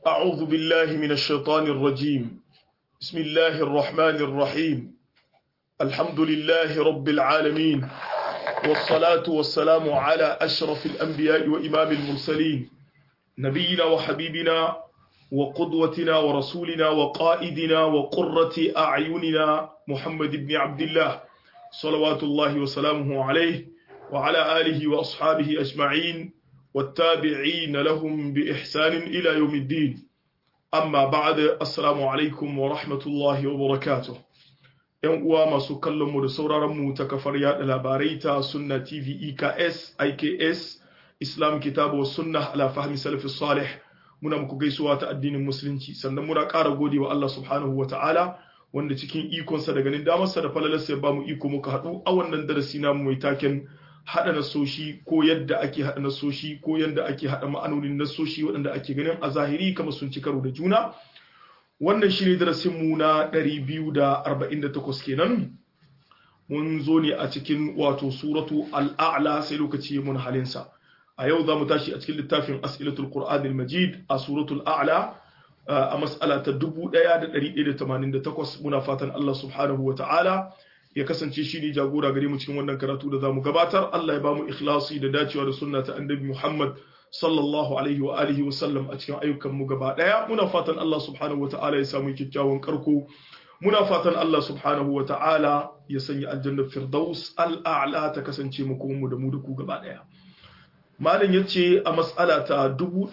أعوذ بالله من الشيطان الرجيم بسم الله الرحمن الرحيم الحمد لله رب العالمين والصلاة والسلام على أشرف الأنبياء وإمام المرسلين نبينا وحبيبنا وقدوتنا ورسولنا وقائدنا وقرة أعيننا محمد بن عبد الله صلوات الله وسلامه عليه وعلى آله وأصحابه أجمعين والتابعين لهم بإحسان إلى يوم الدين أما بعد السلام عليكم ورحمة الله وبركاته ‘Yan uwa masu kallonmu da sauraronmu ta kafar yaɗa labarai ta Sunna TV EKS, IKS, Islam Kitabu wa Sunna ala fahmi salafi salih muna muku gaisuwa ta addinin Musulunci sannan muna ƙara gode wa Allah subhanahu wa ta'ala wanda cikin ikonsa da ganin damarsa da falalarsa ya ba mu iko muka haɗu a wannan darasi namu mai taken haɗa nasoshi ko yadda ake haɗa nasoshi ko yadda ake haɗa ma'anonin nasoshi waɗanda ake ganin a zahiri kamar sun ci karo da juna wannan shi ne darasinmu na 248 kenan mun zo ne a cikin wato suratu al'a'la sai lokaci mun halinsa a yau za mu tashi a cikin littafin as'ilatul qur'anil majid a suratul a'la a mas'ala ta 1188 muna fatan Allah subhanahu wa ta'ala ya kasance shi ne jagora gare mu cikin wannan karatu da zamu gabatar Allah ya bamu ikhlasi da dacewa da sunna ta annabi Muhammad sallallahu alaihi wa alihi wa sallam a cikin ayyukan mu gaba daya muna fatan Allah subhanahu wa ta'ala ya samu kyakkyawan karko muna fatan Allah subhanahu wa ta'ala ya sanya aljannar firdaus al'a'la ta kasance mu kuma mu da mu da ku gaba daya malam yace a mas'ala ta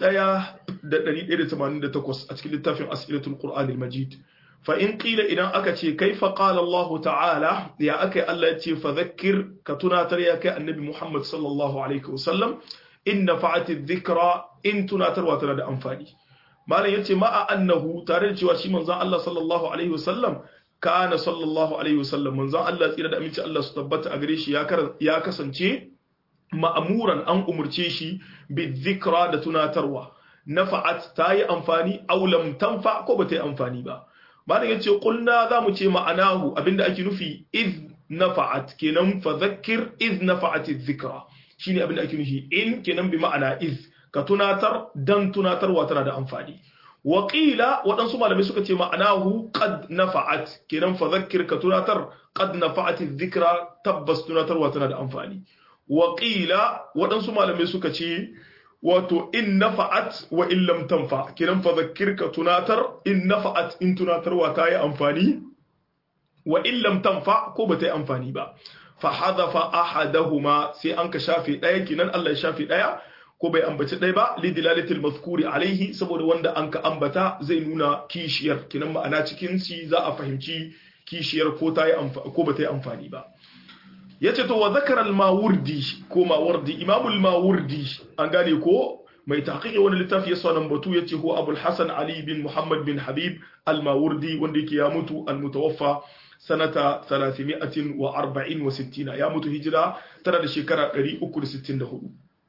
1188 a cikin littafin as'ilatul qur'anil majid فإن قيل إذا أكتي كيف قال الله تعالى يا أكي الله يتي فذكر كتناتر يا النبي محمد صلى الله عليه وسلم إن نفعت الذكرى إن تناتر وترى أنفاني ما لا يتي ما أنه تاريخ وشي من الله صلى الله عليه وسلم كان صلى الله عليه وسلم من زان الله إلى أمين الله ستبت أغريش يا كر يا كسنتي مأمورا أن أمرتيشي بالذكرى دتناتروا نفعت تاي أنفاني أو لم تنفع كوبتي أنفاني با malam yace kulna zamu ce ma'anahu abinda ake nufi iz nafa'at kenan fa zakkir iz nafa'at dhikra shine abinda ake nufi in kenan bi ma'ana iz ka tunatar dan tunatarwa tana da amfani wa qila wadansu malamai suka ce ma'anahu qad nafa'at kenan fa zakkir ka tunatar qad nafa'at dhikra tabbas tunatarwa tana da amfani wa qila wadansu malamai suka ce wato in nafa'at wa in lam tanfa kiran fa zakkirka tunatar in nafa'at in tunatarwa ta yi amfani wa in lam tanfa ko ba ta yi amfani ba fa hadafa ahadahuma sai an ka shafe daya kinan Allah ya shafe daya ko bai ambaci ɗaya ba li dilalatil mazkuri alaihi saboda wanda an ka ambata zai nuna kishiyar kinan ma'ana cikin shi za a fahimci kishiyar ko ta yi ko ba ta yi amfani ba yace to wa zakara al-mawardi ko mawardi imam al-mawardi an gane ko mai tahqiqi wani littafi yasa nan batu yace ko abul hasan ali bin muhammad bin habib al-mawardi wanda yake ya mutu al-mutawaffa sanata 340 wa 60 ya mutu hijira tana da shekara 364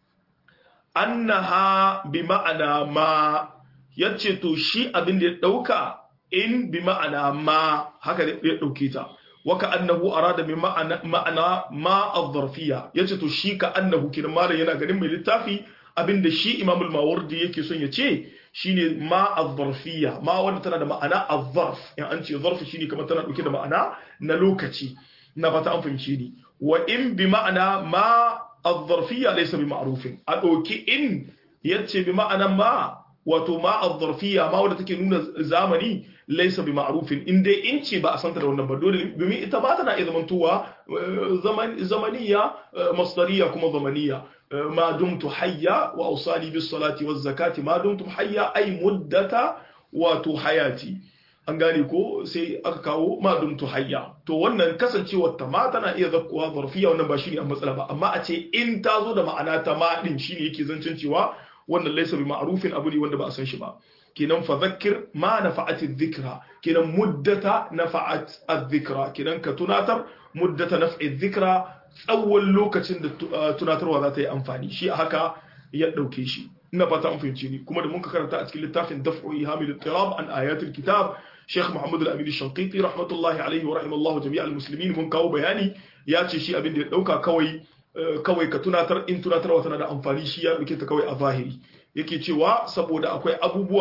annaha bi ma'ana ma yace to shi abin da ya dauka in bi ma'ana ma haka ya dauke ta waka annahu arada min ma'ana ma'ana ma az-zarfiyya yace to shi ka annahu kin malam yana ganin mai littafi abinda shi Imam al-Mawardi yake son ya ce shine ma az-zarfiyya ma wanda tana da ma'ana az-zarf in an ce zarf shine kamar tana dauke da ma'ana na lokaci na fata an fahimce ni wa in bi ma'ana ma az-zarfiyya laysa bi ma'rufin a dauki in yace bi ma'ana ma wato ma az-zarfiyya ma wanda take nuna zamani laisa bi ma'rufin in dai in ce ba a santa da wannan ba dole domin ita ba tana iya zamantowa zamaniya masdariya kuma zamaniya ma dumtu hayya wa awsali bis salati waz zakati ma dumtu hayya ay muddata wato hayati an gane ko sai aka kawo ma dumtu hayya to wannan kasancewar ta ma tana iya zakkuwa zarfiya wannan ba shine a matsala ba amma a ce in ta zo da ma'ana ta ma din shine yake zancen cewa wannan laisa bi ma'rufin abu ne wanda ba a san shi ba kenan fa zakkir ma nafa'at adh-dhikra kenan muddata nafa'at adh-dhikra kenan ka tunatar muddata naf'i adh-dhikra tsawon lokacin da tunatarwa za ta yi amfani shi haka ya dauke shi ina fata an fahimci ni kuma da mun ka karanta a cikin littafin daf'u ihamil ittirab an ayatul kitab Sheikh Muhammad Al-Amin Shanqiti rahmatullahi alaihi wa rahimallahu jami'al muslimin mun kawo bayani ya ce shi abin da ya dauka kawai kawai ka tunatar in tunatarwa tana da amfani shi ya dauke ta kawai a zahiri yake cewa saboda akwai abubuwa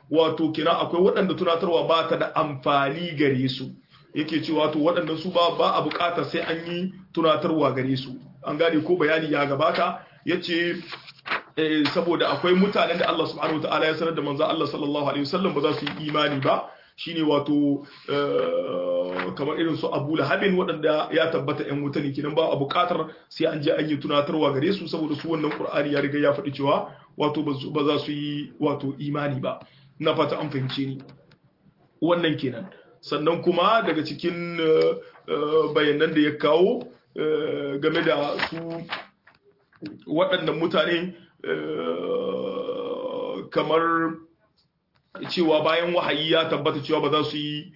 wato kina akwai waɗanda tunatarwa ba ta da amfani gare su yake cewa to waɗanda su ba ba a buƙatar sai an yi tunatarwa gare su an gane ko bayani ya gabata yace saboda akwai mutanen da Allah subhanahu wataala ya sanar da manzo Allah sallallahu alaihi wasallam ba za su yi imani ba shine wato kamar irin su Abu Lahabin waɗanda ya tabbata ƴan wuta ne kinan ba a buƙatar sai an je an yi tunatarwa gare su saboda su wannan Qur'ani ya riga ya faɗi cewa wato ba za su yi wato imani ba na fata an fahimce ni wannan kenan sannan kuma daga cikin bayanan da ya kawo game da su waɗannan mutane kamar cewa bayan wahayi ya tabbata cewa ba za su yi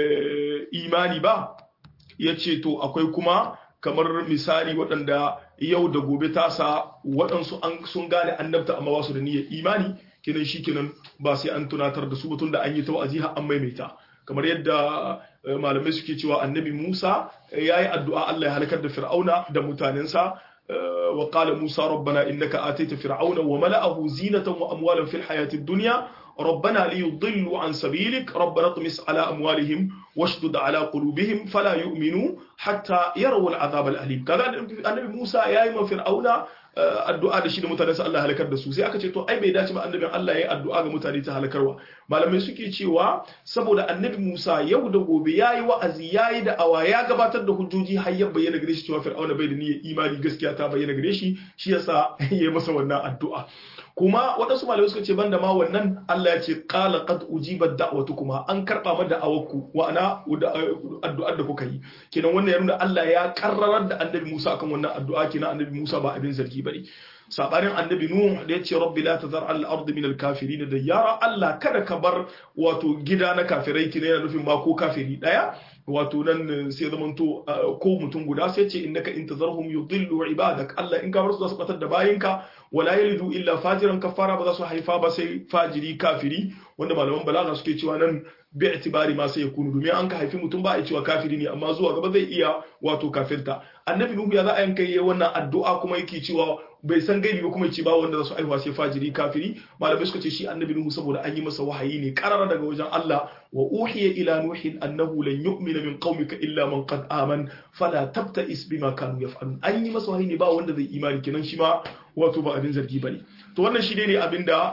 imani ba ya ce to akwai kuma kamar misali waɗanda yau da gobe tasa waɗansu sun gane annabta amma ba su da niyyar imani kinan shi kinan ba sai an tunatar da su batun da an yi ta wa'azi har an maimaita kamar yadda malamai suke cewa annabi Musa ya yi addu'a Allah ya halakar da Fir'auna da mutanensa wa qala Musa rabbana innaka ataita fir'auna wa mala'ahu zinatan wa amwalan fil hayati dunya ربنا ليضلوا عن سبيلك ربنا اطمس على أموالهم واشدد على قلوبهم فلا يؤمنوا حتى يروا العذاب الأليم كذا النبي موسى يا إما فرعون addu'a da shi da mutane su Allah halakar da su sai aka ce to ai bai dace ba annabin Allah ya yi addu'a ga mutane ta halakarwa malamai suke cewa saboda annabi Musa yau da gobe yayi wa'azi yayi da awa ya gabatar da hujjoji har ya bayyana gare shi cewa Fir'auna bai da niyyar imani gaskiya ta bayyana gare shi shi yasa ya yi masa wannan addu'a kuma waɗansu malamai suka ce banda ma wannan Allah ya ce qala qad ujibat da'watukuma an karba ma da'awarku wa ana addu'ar da kuka yi kenan wannan ya nuna Allah ya karrarar da annabi Musa akan wannan addu'a kenan annabi Musa ba abin zargi bane sabanin annabi Nuh da ya ce rabbi la tazar al ard min al kafirin da yara Allah kada ka bar wato gida na kafirai kina yana nufin ma ko kafiri daya wato nan sai zamanto ko mutum guda sai ce innaka in tazarhum yudillu ibadak Allah in ka bar su su batar da bayinka wala yalidu illa fajiran kafara ba za su haifa ba sai fajiri kafiri wanda malaman balaga suke cewa nan bi itibari ma sai yakunu domin an ka haifi mutum ba a cewa kafiri ne amma zuwa gaba zai iya wato kafirta annabi nuhu ya za a yanka yi wannan addu'a kuma yake cewa bai san gaibi ba kuma ya ce ba wanda za su aihuwa sai fajiri kafiri malamai suka ce shi annabi nuhu saboda an yi masa wahayi ne karara daga wajen Allah wa uhiya ila nuhin annahu lan yu'mina min qaumika illa man qad aman fala tabta'is bima kanu yaf'alun an yi masa wahayi ne ba wanda zai imani kenan shi ma wato ba abin zargi bane to wannan shi ne abin da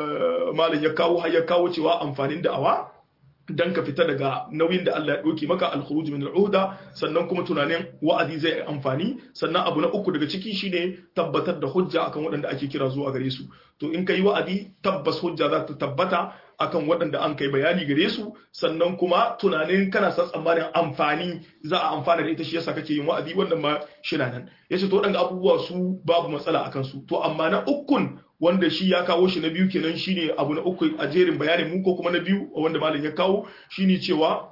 malam ya kawo har ya kawo cewa amfanin da'awa dan ka fita daga nauyin da Allah ya ɗauki maka al-khuruj min al-uhda sannan kuma tunanin wa'azi zai amfani sannan abu na uku daga ciki shine tabbatar da hujja akan waɗanda ake kira zuwa gare su to in kai wa'azi tabbas hujja za ta tabbata akan waɗanda an kai bayani gare su sannan kuma tunanin kana sa tsammanin amfani za a amfana da ita shi yasa kake yin wa'azi wannan ma shi nan yace to waɗanda abubuwa su babu matsala akan su to amma na ukun wanda shi ya kawo shi na biyu kenan shine abu na uku a jerin bayanin mu ko kuma na biyu wanda malam ya kawo shine cewa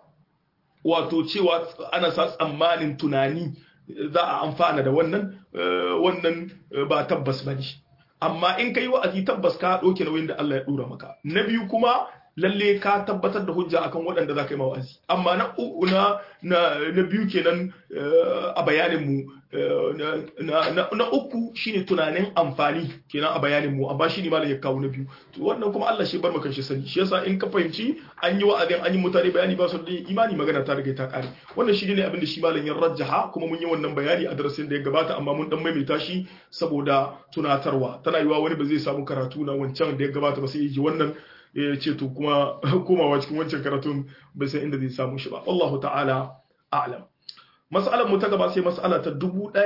wato cewa ana sa tsammanin tunani za a amfana da wannan wannan ba tabbas bane amma in kai wa'azi tabbas ka ɗauke nauyin da Allah ya ɗora maka na biyu kuma lalle ka tabbatar da hujja akan waɗanda za ka yi mawa'azi amma na na na biyu kenan a bayanin mu na uku shine tunanin amfani kenan a bayanin mu amma shine malam ya kawo na biyu to wannan kuma Allah shi bar maka shi sani shi yasa in ka fahimci an yi wa'azin an yi mutane bayani ba su da imani magana ta riga ta kare wannan shi ne abin da shi malam ya rajjaha kuma mun yi wannan bayani a darasin da ya gabata amma mun dan maimaita shi saboda tunatarwa tana yiwa wani ba zai samu karatu na wancan da ya gabata ba sai ya ji wannan ya ce to kuma komawa cikin wancan karatun bai san inda zai samu shi ba wallahu ta'ala a'lam mas'alar mu ta gaba sai mas'ala ta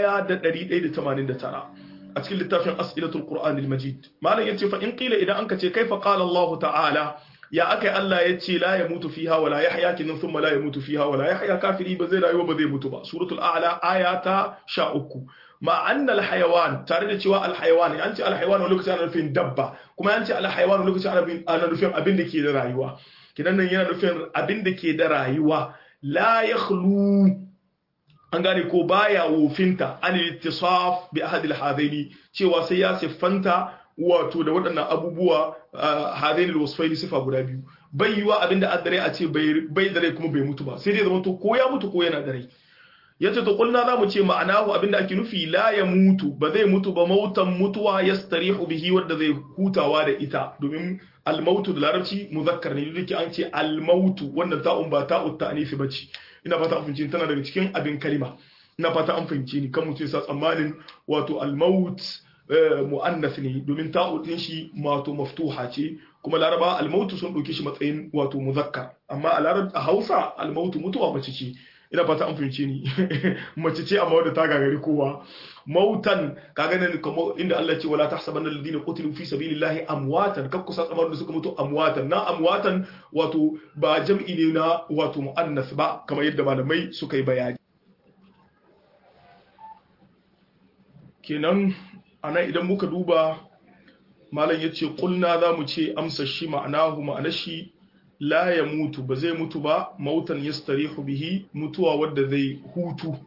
1189 a cikin littafin as'ilatul qur'an al-majid malam yace fa in qila idan anka ce kaifa qala Allah ta'ala ya akai Allah yace la yamutu fiha wala yahya kin thumma la yamutu fiha wala yahya kafiri ba zai rayu ba zai mutu ba suratul a'la ayata 13 ma anna alhayawan tare da cewa alhayawan an ce alhayawan wani lokaci ana nufin dabba kuma an ce alhayawan wani lokaci ana nufin abin da ke da rayuwa kidan nan yana nufin abin da ke da rayuwa la yakhlu an gane ko baya wofinta an ittisaf bi ahad alhadaini cewa sai ya siffanta wato da waɗannan abubuwa hadaini alwasfaini sifa guda biyu bai yiwa abin da addare a ce bai da rai kuma bai mutu ba sai dai zama to ko ya mutu ko yana da rai yace to kulna zamu ce ma'anahu abinda ake nufi la ya mutu ba zai mutu ba mautan mutuwa yastarihu bihi wanda zai hutawa da ita domin almautu da larabci muzakkar ne duk an ce almautu wannan ta'un ba ta'u ta'anifi bace ina fata an fahimci tana daga cikin abin kalima ina fata an fahimci ni kan mutum sa tsammanin wato almaut mu'annath ne domin ta'u din shi wato maftuha ce kuma laraba almautu sun dauke shi matsayin wato muzakkar amma a larab a Hausa almautu mutuwa mace ce ina fata an fahimce ni mace ce amma wadda ta gagari kowa mautan kaga nan kuma inda Allah ce wala tahsabanna alladhina qutilu fi sabilillahi amwatan kakku sa tsamar da suka mutu amwatan na amwatan wato ba jam'i ne na wato muannas ba kamar yadda malamai suka yi bayani kenan ana idan muka duba malam yace kulna zamu ce amsa shi ma'anahu ma'anar shi la ya mutu ba zai mutu ba mautan yastarihu bihi mutuwa wadda zai hutu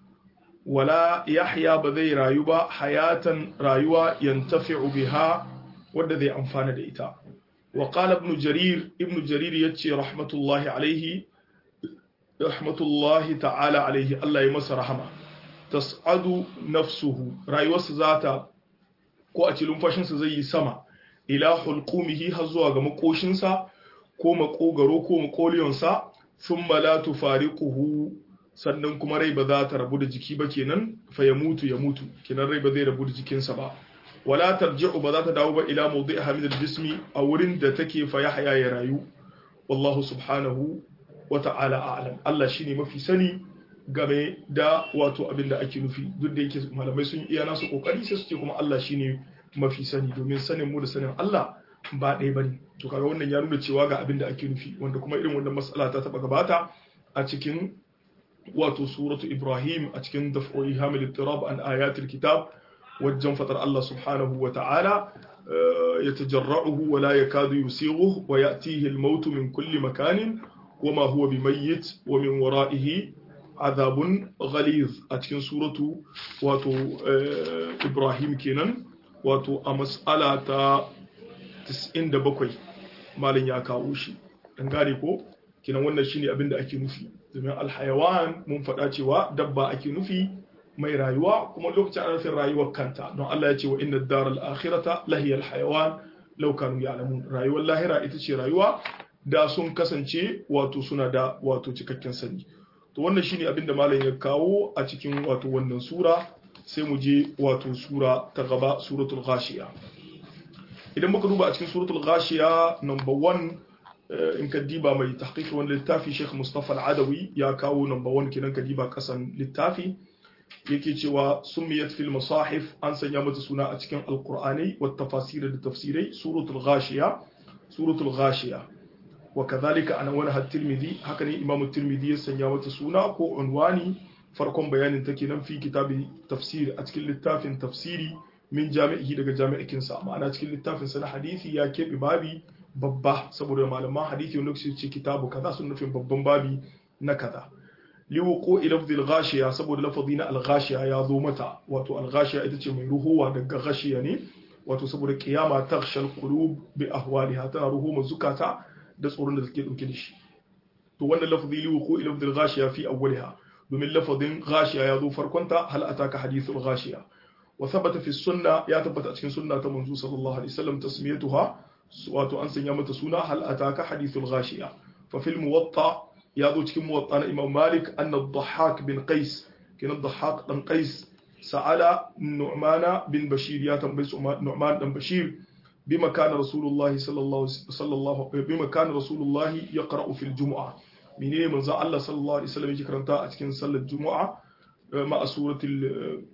wala yahya ba zai rayu ba hayatan rayuwa yantafi'u biha wadda zai amfana da ita wa qala ibn jarir ibn jarir yace rahmatullahi alaihi rahmatullahi ta'ala alaihi Allah ya masa rahama tas'adu nafsuhu rayuwarsa zata ko a cilin fashinsa zai yi sama ila hulqumihi har zuwa ga makoshinsa ko makogaro ko makoliyonsa sun la tufariquhu sannan kuma rai ba za ta rabu da jiki ba kenan fa ya mutu ya mutu kenan rai ba zai rabu da jikinsa ba wala tarji'u ba za ta dawo ba ila mawdi'iha min al-jismi a wurin da take fa yahya ya rayu wallahu subhanahu wa ta'ala a'lam Allah shine mafi sani game da wato abin da ake nufi duk da yake malamai sun iya nasu kokari sai su ce kuma Allah shine mafi sani domin sanin mu da sanin Allah ba ɗaya bane to kaga wannan ya nuna cewa ga abin da ake nufi wanda kuma irin wannan mas'ala ta taba gabata a cikin wato suratu Ibrahim a cikin daf'o'i hamil ittirab an ayatul kitab wajen fatar Allah subhanahu wa ta'ala yatajarra'uhu wa la yakadu yusighuhu wa ya'tihi al-maut min kulli makanin wama huwa bimayyit wa min wara'ihi azabun ghaliz a cikin suratu wato Ibrahim kenan wato a mas'ala ta 97 malin ya kawo shi dan gane ko kinan wannan shine abin da ake nufi domin alhayawan mun faɗa cewa dabba ake nufi mai rayuwa kuma lokacin ana nufin rayuwar kanta don Allah ya ce wa inna daral akhirata lahiyal hayawan law kanu ya'lamun rayuwar lahira ita ce rayuwa da sun kasance wato suna da wato cikakken sani to wannan shine abin da malam ya kawo a cikin wato wannan sura sai mu je wato sura ta gaba suratul ghashiya idan muka duba a cikin suratul ghashiya number 1 in ka diba mai tahqiqi wani littafi Sheikh Mustafa Al-Adawi ya kawo number 1 kenan ka diba kasan littafi yake cewa sumiyat fil masahif an sanya mata suna a cikin alqur'ani wa tafasir da tafsirai suratul ghashiya suratul ghashiya wa kadhalika ana wani at-Tirmidhi haka ne Imam at-Tirmidhi ya sanya mata suna ko unwani farkon bayanin take nan fi kitabi tafsir a cikin littafin tafsiri min jami'i daga jami'ikinsa ma'ana cikin littafin sa na hadisi ya keɓe babi babba saboda malaman hadisi wanda su ce kitabu kaza sun nufin babban babi na kaza liwuqu ilafdil ghashiya saboda lafazi na al-ghashiya ya zo mata wato al-ghashiya ita ce mai ruhuwa daga ghashiya ne wato saboda kiyama taghshal qulub bi ahwaliha tana ruhuma zukata da tsoron da take dauke da shi to wannan lafazi liwuqu ilafdil ghashiya fi awwaliha domin lafazin ghashiya ya zo farkonta hal ataka hadithul ghashiya wa thabata fi sunna ya tabbata a cikin sunna ta manzo sallallahu alaihi wasallam tasmiyatuha wato an sanya mata suna hal ataka hadithul ghashiya fa fil muwatta ya zo cikin muwatta na imam malik anna ad-dhahhak bin qais kina ad-dhahhak dan qais sa'ala nu'mana bin bashir ya tambayi nu'man dan bashir bima kana rasulullahi sallallahu sallallahu bima kana rasulullahi yaqra'u fil jumu'ah menene manzon Allah sallallahu alaihi wasallam yake karanta a cikin sallar jumu'a ma suratul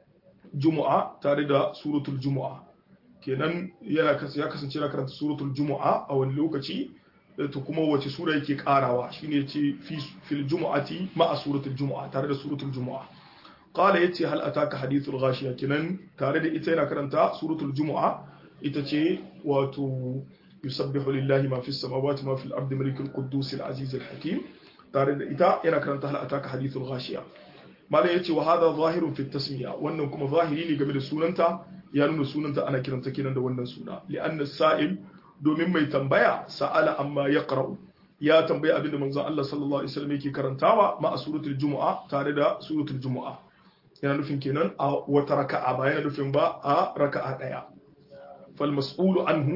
jumu'a tare da suratul jumu'a kenan yana ya kasance yana karanta suratul jumu'a a wani lokaci to kuma wace sura yake karawa shine yace fi fil jumu'ati ma suratul jumu'a tare da suratul jumu'a qala yace hal ataka hadithul ghashiya kenan tare da ita yana karanta suratul jumu'a ita ce wato يسبح لله ما في السماوات ما في الأرض ملك القدوس العزيز الحكيم تارد إتا ينا كرنت هل أتاك حديث الغاشية ما لا يتي وهذا ظاهر في التسمية وأنه كما ظاهرين قبل سوننتا يانون سوننتا أنا كرنت كنا دوانا سونا لأن السائل domin mai tambaya sa'ala amma ya ƙara'u ya tambaya abinda manzon Allah sallallahu Alaihi wasallam yake karantawa ma a suratul juma'a tare da suratul juma'a yana nufin kenan a wata raka'a ba yana nufin ba a raka'a ɗaya fal mas'ulu anhu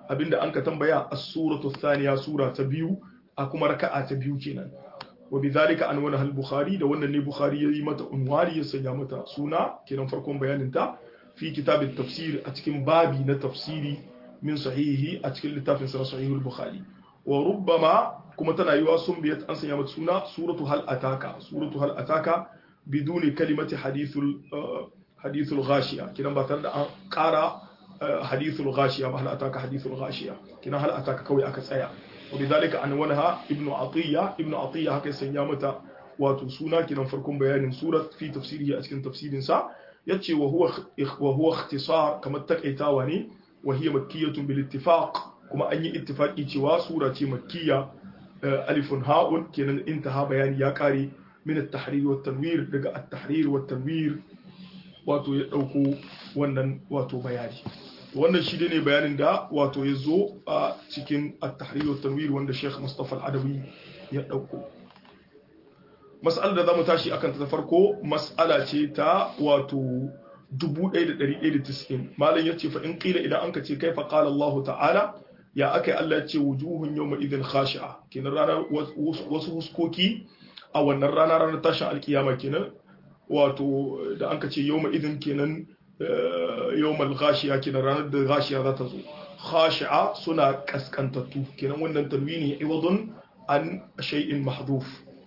abinda an ka tambaya as-suratu thaniya sura ta biyu a kuma raka'a ta biyu kenan wa bidhalika an wani al-bukhari da wannan ne bukhari yayi mata unwari ya sanya mata suna kenan farkon bayanin ta fi kitab tafsir a cikin babi na tafsiri min sahihi a cikin littafin sa sahih al-bukhari wa rubbama kuma tana yiwa sun biyat an sanya mata suna suratu hal ataka suratu hal ataka biduni kalimati hadithul hadithul ghashiya kidan ba tare da an kara hadithul ghashiya ba hal ataka hadithul ghashiya kidan hal ataka kawai aka tsaya وبذلك عنوانها ابن عطية ابن عطية هكذا سنيامتا wato suna kinan farkon bayanin surat fi tafsirihi a cikin tafsirin sa yace wa huwa wa huwa ikhtisar kamar takaitawa ne wa hiya makkiyatun bil ittifaq kuma an yi ittifaqi cewa sura ce makkiya alifun ha'un kenan intaha bayani ya kare min at-tahrir wa tanwir daga at-tahrir wa tanwir wato ya dauko wannan wato bayani wannan shi ne bayanin da wato ya zo a cikin at-tahrir wa tanwir wanda Sheikh Mustafa Al-Adawi ya dauko mas'alar da zamu tashi akan ta farko mas'ala ce ta wato 1190 malam yace fa in qila idan anka ce kaifa qala Allah ta'ala ya akai Allah yace wujuhun yawma idhin khashi'a kenan ranar wasu huskoki a wannan rana ranar tashin alkiyama kenan wato da anka ce yawma idhin kenan yawmal ghashiya kenan ranar da ghashiya za ta zo khashi'a suna kaskantattu kenan wannan tanwini iwadun an shay'in mahdhuf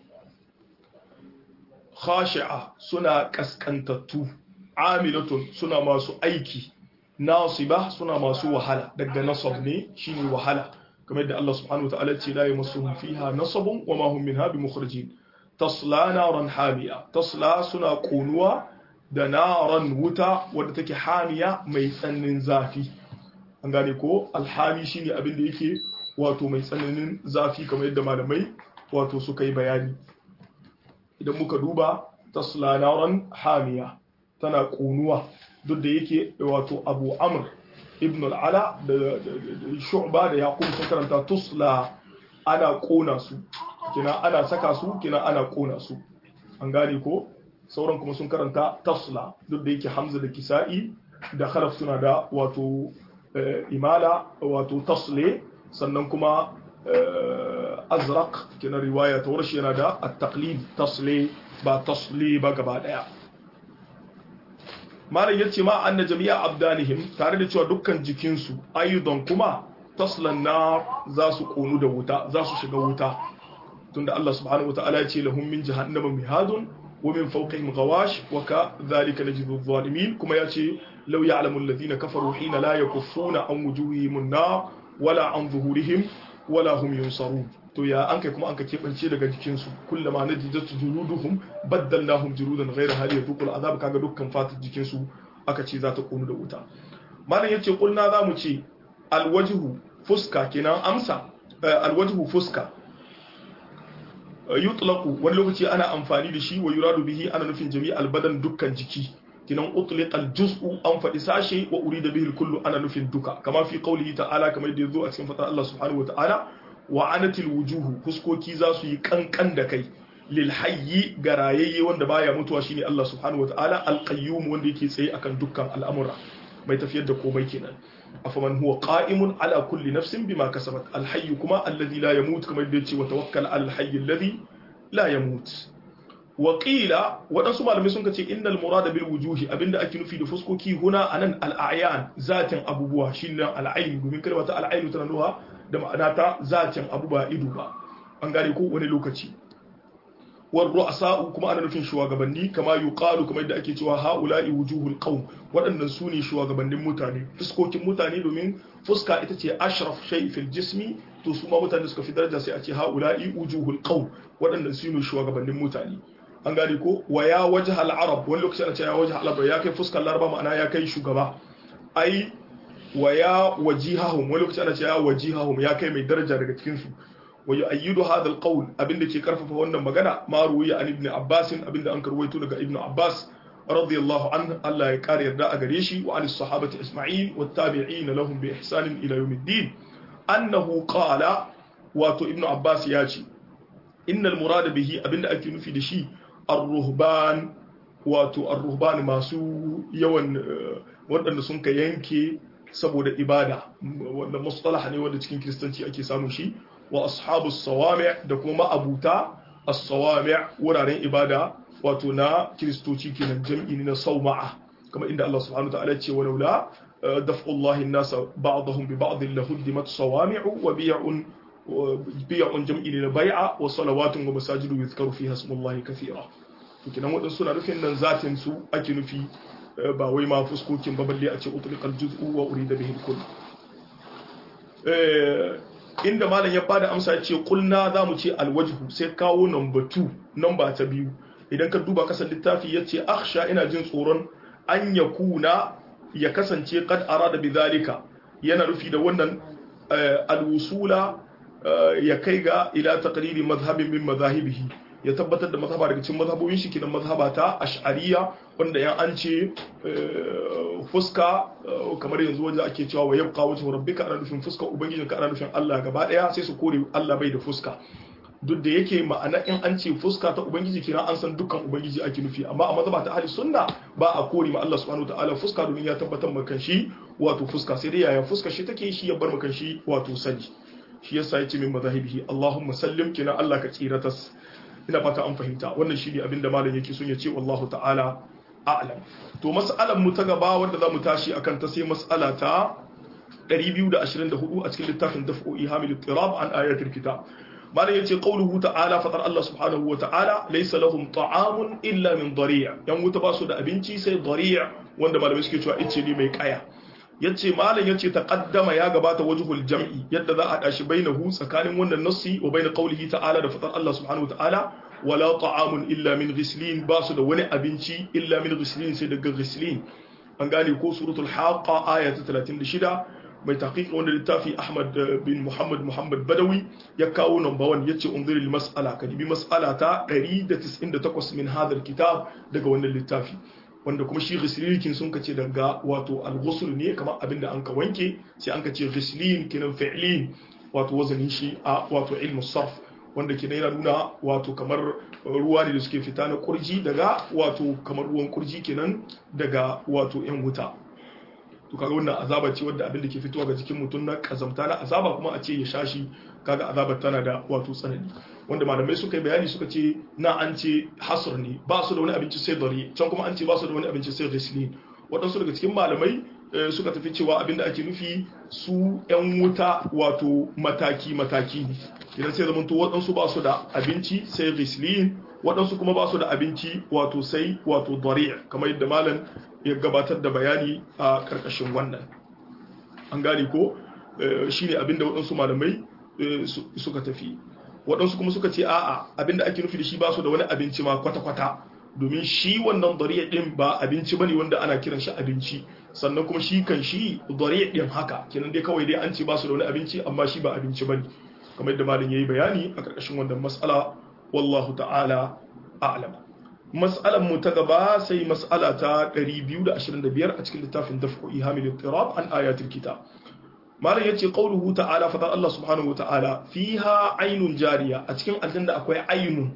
khashi'a suna kaskantattu amilatun suna masu aiki nasiba suna masu wahala daga nasab ne shine wahala kamar da Allah subhanahu wataala ce la yamassuhum fiha nasabun wa ma hum minha bimukhrijin tasla naran hamiya tasla suna kunuwa da naran wuta wadda take hamiya mai tsananin zafi an gane ko alhami shine abin da yake wato mai tsananin zafi kamar yadda malamai wato suka yi bayani idan muka duba tasla naran hamiya tana kunuwa duk da yake wato abu amr ibn al'ala da shu'ba da yaqub sun karanta tusla ana kona su kina ana saka su kina ana kona su an gane ko sauran kuma sun karanta tasla duk da yake hamza da kisa'i da khalaf suna da wato imala wato tasle sannan kuma azraq kina riwaya ta warshi yana da at-taqlid tasle ba tasli ba gaba daya malam yace ma anna jami'a abdanihim tare da cewa dukkan jikinsu ayyudan kuma taslan na za su konu da wuta za su shiga wuta tunda Allah subhanahu wataala ya ce lahum min jahannama mihadun wa min fawqihim ghawash wa kadhalika najidu adh-dhalimin kuma ya ce law ya'lamu alladhina kafaru hina la yakuffuna an wujuhihim an-nar wala an zuhurihim wala hum yunsarun to ya an kai kuma an ka keɓance daga jikinsu kullama na jijatu juluduhum baddalnahum juludan ghayra hali yadhuqul azab kaga dukkan fatar jikinsu aka ce za ta konu da wuta malam yace kulna zamu ce alwajhu fuska kenan amsa alwajhu fuska yutlaqu wani lokaci ana amfani da shi wa yuradu bihi ana nufin jami'al badan dukkan jiki kinan utliqa aljuz'u an faɗi sashe wa urida bihi kullu ana nufin duka kama fi qawlihi ta'ala kamar da yazo a cikin fatan Allah subhanahu wa ta'ala wa anatil wujuhu fuskoki za su yi kankan da kai lil hayyi garayayye wanda baya mutuwa shine Allah subhanahu wa ta'ala alqayyum wanda yake tsaye akan dukkan al'amura mai tafiyar da komai kenan afaman huwa qa'imun ala kulli nafsin bima kasabat alhayy kuma alladhi la yamut kamar da yace wa tawakkal al hayy alladhi la yamut waƙila waɗansu malamai sun ce innal murada bil wujuhi abinda ake nufi da fuskoki huna anan al'ayan zatin abubuwa shine al'ain domin kalmar ta al'ainu tana nuna da ma'ana ta zatin abu ba ido ba an gane ko wani lokaci war ru'asa'u kuma ana nufin shugabanni kama yuqalu kamar yadda ake cewa haula'i wujuhul qaum waɗannan su ne shugabannin mutane fuskokin mutane domin fuska ita ce ashraf shay fil jismi to su ma mutane suka fi daraja sai a ce haula'i wujuhul qaum waɗannan su ne shugabannin mutane an gane ko wa ya waje arab wani lokaci ana ce ya waje arab ya kai fuskar laraba ma'ana ya kai shugaba ai wa ya wajihahum wani lokaci ana ce ya wajihahum ya kai mai daraja daga cikin su wa yu'ayyidu hadha alqawl abinda ke karfafa wannan magana ma ruwiya an ibn abbas abinda an karwaito daga ibn abbas radiyallahu anhu Allah ya kare yarda a gare shi wa anis sahabati isma'il wat tabi'in lahum bi ihsan ila yawmiddin annahu qala wato ibn abbas ya ce innal murada bihi abinda ake nufi da shi ar-ruhban wato ar-ruhban masu yawan waɗanda sun ka yanke saboda ibada wanda mustalah ne wanda cikin kiristanci ake samun shi wa ashabus sawami' da kuma ma'abuta as-sawami' wuraren ibada wato na kiristoci kenan jam'i ne na sauma'a kamar inda Allah subhanahu wa ta'ala ce walaula daf'ullahi an-nasa ba'dahum bi ba'd lahuddimat sawami'u wa bi'un bi'un jam'i ne na bai'a wa salawatun wa masajidu yuzkaru fiha ismullahi kathira to kenan wadansu suna nufin nan zatin su ake nufi ba wai ma fuskokin ba balle a ce utliqal juz'u wa urida bihi kull inda malam ya bada amsa ya ce kulna zamu ce alwajhu sai kawo number 2 number ta biyu idan ka duba kasan littafi ya ce akhsha ina jin tsoron an ya kuna ya kasance kad arada bi zalika yana rufi da wannan alwusula ya kai ga ila taqriri mazhabin min mazahibihi ya tabbatar da mazhaba daga cikin mazhabobin shi kinan mazhaba ta ash'ariya wanda yan an ce fuska kamar yanzu wanda ake cewa wa yabqa wajhu rabbika ana nufin fuska ubangijinka ana nufin Allah gaba daya sai su kore Allah bai da fuska duk da yake ma'ana in an ce fuska ta ubangiji kina an san dukkan ubangiji ake nufi amma a mazhaba ta ahli sunna ba a kore ma Allah subhanahu wataala fuska domin ya tabbatar maka shi wato fuska sai dai yaya fuska shi take shi ya bar maka shi wato sani shi yasa yace min mazahibihi Allahumma sallim kina Allah ka tsiratas ina fata an fahimta wannan shine abinda malam yake son ya ce wallahu ta'ala a'lam to mas'alan mu ta gaba wanda zamu tashi akan ta sai mas'ala ta 224 a cikin littafin daf'o'i hamil tirab an ayatul kitab malam yace qauluhu ta'ala fatar Allah subhanahu wa ta'ala laysa lahum ta'amun illa min dari' yan wuta ba su da abinci sai dari' wanda malamai suke cewa ice ne mai kaya yace malam yace taqaddama ya gabata wajhul jam'i yadda za a dashi bainahu tsakanin wannan nassi wa bain qaulihi ta'ala da fatar Allah subhanahu wa ta'ala wala ta'amun illa min ghislin ba su da wani abinci illa min ghislin sai daga ghislin an gane ko suratul haqa aya ta 36 mai taqiq wanda littafi Ahmad bin Muhammad Muhammad Badawi ya kawo number 1 yace unziril mas'ala kadibi mas'ala ta 198 min hadal kitab daga wannan littafi wanda kuma shi ghislin sun kace daga wato al-ghusl ne kamar abinda an ka wanke sai an ka ce ghislin kinan fi'lin wato wazanin shi a wato ilmu sarf wanda ke yana nuna wato kamar ruwa ne da suke fita na kurji daga wato kamar ruwan kurji kenan daga wato yan wuta to kaga wannan azaba ce wadda abin da ke fitowa ga jikin mutum na kazamta na azaba kuma a ce ya shashi kaga azabar tana da wato tsanani wanda malamai suka yi bayani suka ce na an ce hasr ne ba su da wani abinci sai dare can kuma an ce ba su da wani abinci sai ghislin waɗansu daga cikin malamai suka tafi cewa abin da ake nufi su 'yan wuta wato mataki-mataki ne idan sai zamanto waɗansu ba su da abinci sai ghislin waɗansu kuma ba su da abinci wato sai wato dari'a kamar yadda malam ya gabatar da bayani a ƙarƙashin wannan an gane ko shi ne abin da waɗansu malamai suka tafi waɗansu kuma suka ce a'a abin da ake nufi da shi ba su da wani abinci ma kwata-kwata domin shi wannan dariya din ba abinci bane wanda ana kiran shi abinci sannan kuma shi kan shi dariya din haka kenan dai kawai dai an ce ba su da wani abinci amma shi ba abinci bane kamar yadda malam yayi bayani a karkashin wannan mas'ala wallahu ta'ala a'lam mas'alan mu ta gaba sai mas'ala ta 225 a cikin littafin daf'u ihamil ittirab an ayatul kitab malam yace qauluhu ta'ala fa Allah subhanahu wa ta'ala fiha aynun jariya a cikin aljanna akwai aynun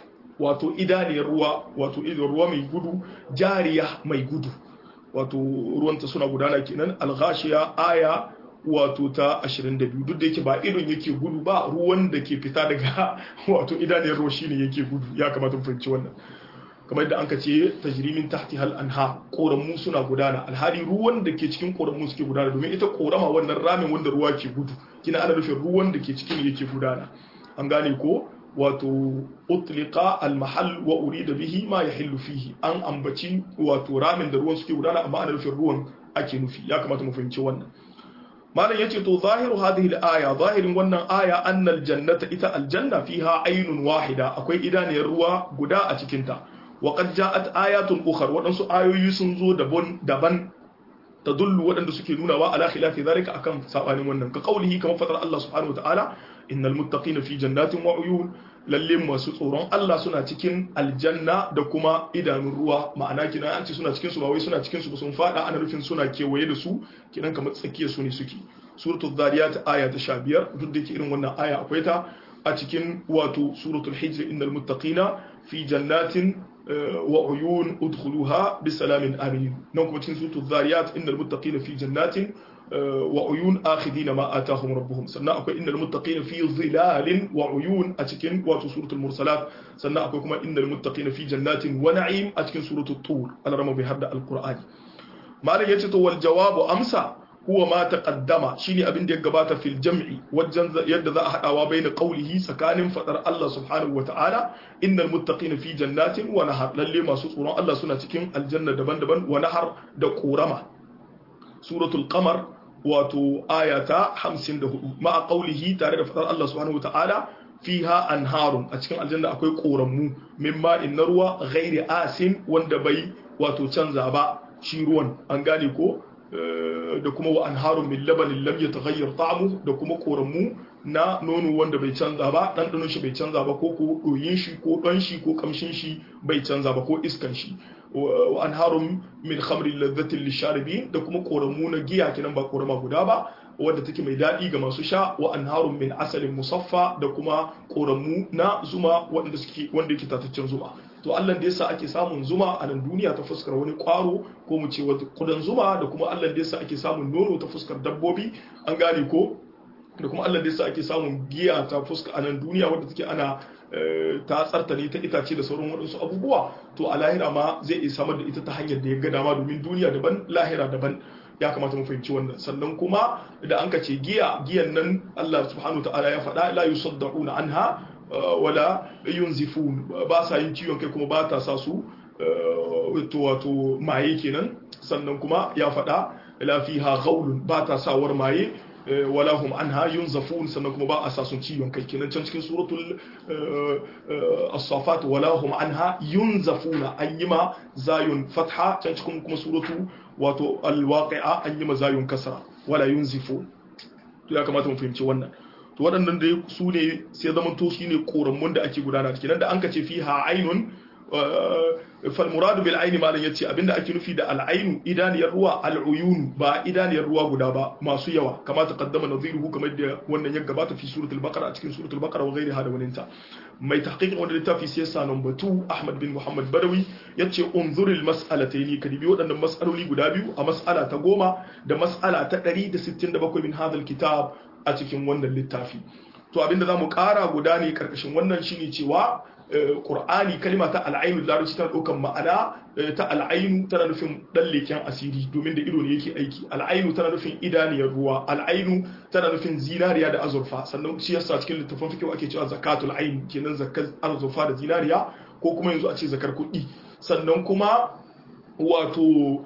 wato idaniyar ruwa wato idan ruwa mai gudu jariya mai gudu wato ruwanta suna gudana kenan alghashiya aya wato ta 22 duk da yake ba idon yake gudu ba ruwan da ke fita daga wato idaniyar ruwa shine yake gudu ya kamata mu fahimci wannan kamar yadda anka ce tajrimin tahti hal anha koramu suna gudana alhali ruwan da ke cikin koramu suke gudana domin ita korama wannan ramin wanda ruwa ke gudu kina ana nufin ruwan da ke cikin yake gudana an gane ko wato utlika almahal wa urida bihi ma yahillu fihi an ambaci wato ramin da ruwan suke gudana amma ana nufin ruwan ake nufi ya kamata mu fahimci wannan malam yace to zahiru hadhihi al-aya zahirin wannan aya annal jannata ita aljanna fiha aynun wahida akwai idaniyar ruwa guda a cikin ta wa qad ja'at ayatun ukhar wadansu ayoyi sun zo daban daban tadullu wadanda suke nuna wa ala khilafi zalika akan sabanin wannan ka qaulihi kamar fatar Allah subhanahu wa ta'ala innal muttaqina fi jannatin wa uyun lalle masu tsoron Allah suna cikin aljanna da kuma idanun ruwa ma'ana kina an ce suna cikin su ba wai suna cikin su ba sun fada ana nufin suna kewaye da su kinan kamar tsakiyar su ne suke suratul zariyat aya ta 15 duk da yake irin wannan aya akwai ta a cikin wato suratul hijr innal muttaqina fi jannatin wa uyun udkhuluha bisalamin amin nan kuma cikin suratul zariyat innal muttaqina fi jannatin wa uyun akhidina ma atahum rabbuhum sannan akwai innal muttaqina fi zilalin wa uyun a cikin wato suratul mursalat sannan akwai kuma innal muttaqina fi jannatin wa na'im a cikin suratul tur alarama bai hadda alqur'ani malam yace to wal jawabu amsa huwa ma taqaddama shine abin da ya gabata fil jam'i wajen yadda za a hadawa baina qawlihi tsakanin fadar Allah subhanahu wata'ala innal muttaqina fi jannatin wa nahar lalle masu tsoron Allah suna cikin aljanna daban-daban wa nahar da korama suratul qamar wato ayata 54 ma qawlihi tare da fadar Allah subhanahu wata'ala fiha anharun a cikin aljanna akwai koramu min ma'in na ruwa ghairi asin wanda bai wato canza ba shi ruwan an gane ko da kuma wa anharun min labanin lam yataghayyar ta'amu da kuma koramu na nono wanda bai canza ba ɗanɗanon shi bai canza ba ko ko ɗoyin shi ko ɗon shi ko kamshin shi bai canza ba ko iskan shi wa anharun min khamrin ladhatin lisharibin da kuma koramu na giya kenan ba korama guda ba wadda take mai daɗi ga masu sha wa anharun min asalin musaffa da kuma koramu na zuma wanda suke wanda yake tataccen zuma to Allah da yasa ake samun zuma a nan duniya ta fuskar wani kwaro ko mu ce wata kudan zuma da kuma Allah da yasa ake samun nono ta fuskar dabbobi an gane ko da kuma Allah da yasa ake samun giya ta fuska a nan duniya wadda take ana ta tsartare ta itace da sauran waɗansu abubuwa to a lahira ma zai iya samar da ita ta hanyar da ya ga dama domin duniya daban lahira daban ya kamata mu fahimci wannan sannan kuma da an ka ce giya giyan nan Allah subhanahu wa ta'ala ya faɗa la yusaddauna anha wala yunzifun ba sa yin ciwon kai kuma ba ta sa su wato maye kenan sannan kuma ya faɗa la fiha ghaulun ba ta sawar maye wala hum anha yunzafun sannan kuma ba a sa sun ciwon kai kenan can cikin suratul as-safat wala hum anha yunzafuna an yi ma zayun fatha can cikin kuma suratu wato al-waqi'a an yi ma zayun kasra wala yunzifun to ya kamata mu fahimci wannan to waɗannan da su ne sai zaman to shi ne ƙoramun da ake gudana kenan da an ka ce fi ha ainun fal muradu bil aini malam yace abinda ake nufi da al ainu idaniyar ruwa al uyun ba idaniyar ruwa guda ba masu yawa kama ta qaddama nadhiruhu kamar da wannan ya gabata fi suratul baqara a cikin suratul baqara wa ghairiha da waninta mai tahqiqin wannan littafi sai sa number 2 ahmad bin muhammad badawi yace unzuril mas'alatayn kadibi waɗannan mas'aloli guda biyu a mas'ala ta goma da mas'ala ta 167 min hadal kitab a cikin wannan littafi to abinda za mu kara guda ne karkashin wannan shine cewa Qur'ani kalima ta al'ainu da larabci tana ɗaukan ma'ana ta al'ainu tana nufin ɗan leken asiri domin da ido ne yake aiki al'ainu tana nufin idaniyar ruwa al'ainu tana nufin zinariya da azurfa sannan shi yasa cikin littafin fikihu ake cewa zakatul ain kenan zakar azurfa da zinariya ko kuma yanzu a ce zakar kuɗi sannan kuma wato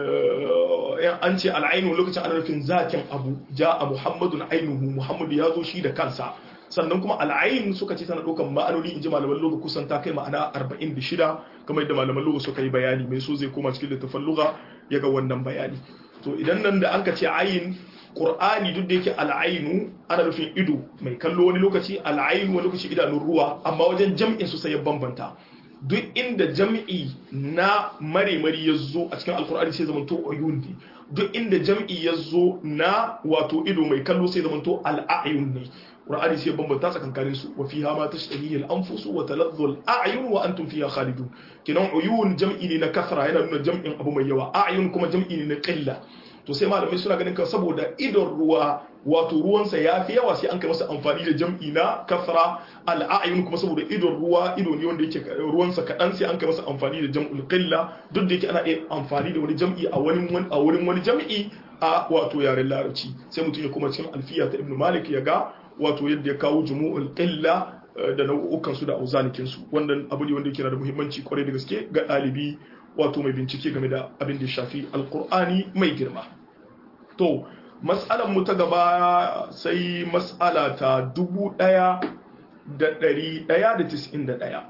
an ce al'ainu lokacin ana nufin zakin abu ja a muhammadun ainuhu muhammadu ya zo shi da kansa sannan kuma al'ain suka ce tana ɗaukar ma'anoni in ji malaman loga kusan ta kai ma'ana 46 kamar yadda malaman loga suka yi bayani mai so zai koma cikin littafin loga ya ga wannan bayani to idan nan da an ka ce ayin Qur'ani duk da yake al'ainu ana nufin ido mai kallo wani lokaci al'ainu wani lokaci idanun ruwa amma wajen jam'in su sai ya bambanta duk inda jam'i na mare-mari ya zo a cikin alkur'ani sai zamanto uyun ne duk inda jam'i ya zo na wato ido mai kallo sai zamanto al'ayun ne qur'ani sai bambanta tsakankanin su wa fiha ma tashtahihi al-anfus wa taladhdhu al-a'yun wa antum fiha khalidun kinan uyun jam'i ne na kasra yana nuna jam'in abu mai yawa a'yun kuma jam'i ne na qilla to sai malamai suna ganin kan saboda idon ruwa wato ruwansa ya fi yawa sai an kai masa amfani da jam'i na kasra al'ayun kuma saboda idon ruwa ido ne wanda yake ruwansa kaɗan sai an kai masa amfani da jam'ul qilla duk da yake ana iya amfani da wani jam'i a wani a wurin wani jam'i a wato yaren larabci sai mutum ya kuma cikin alfiya ta ibnu malik ya ga wato yadda ya kawo jumu'ul qilla da nau'ukan su da auzanikin su wannan abu ne wanda yake da muhimmanci kwarai da gaske ga ɗalibi wato mai bincike game da abin da ya shafi alkur'ani mai girma to matsalar mu ta gaba sai matsala ta dubu ɗaya da ɗari ɗaya da tis'in da ɗaya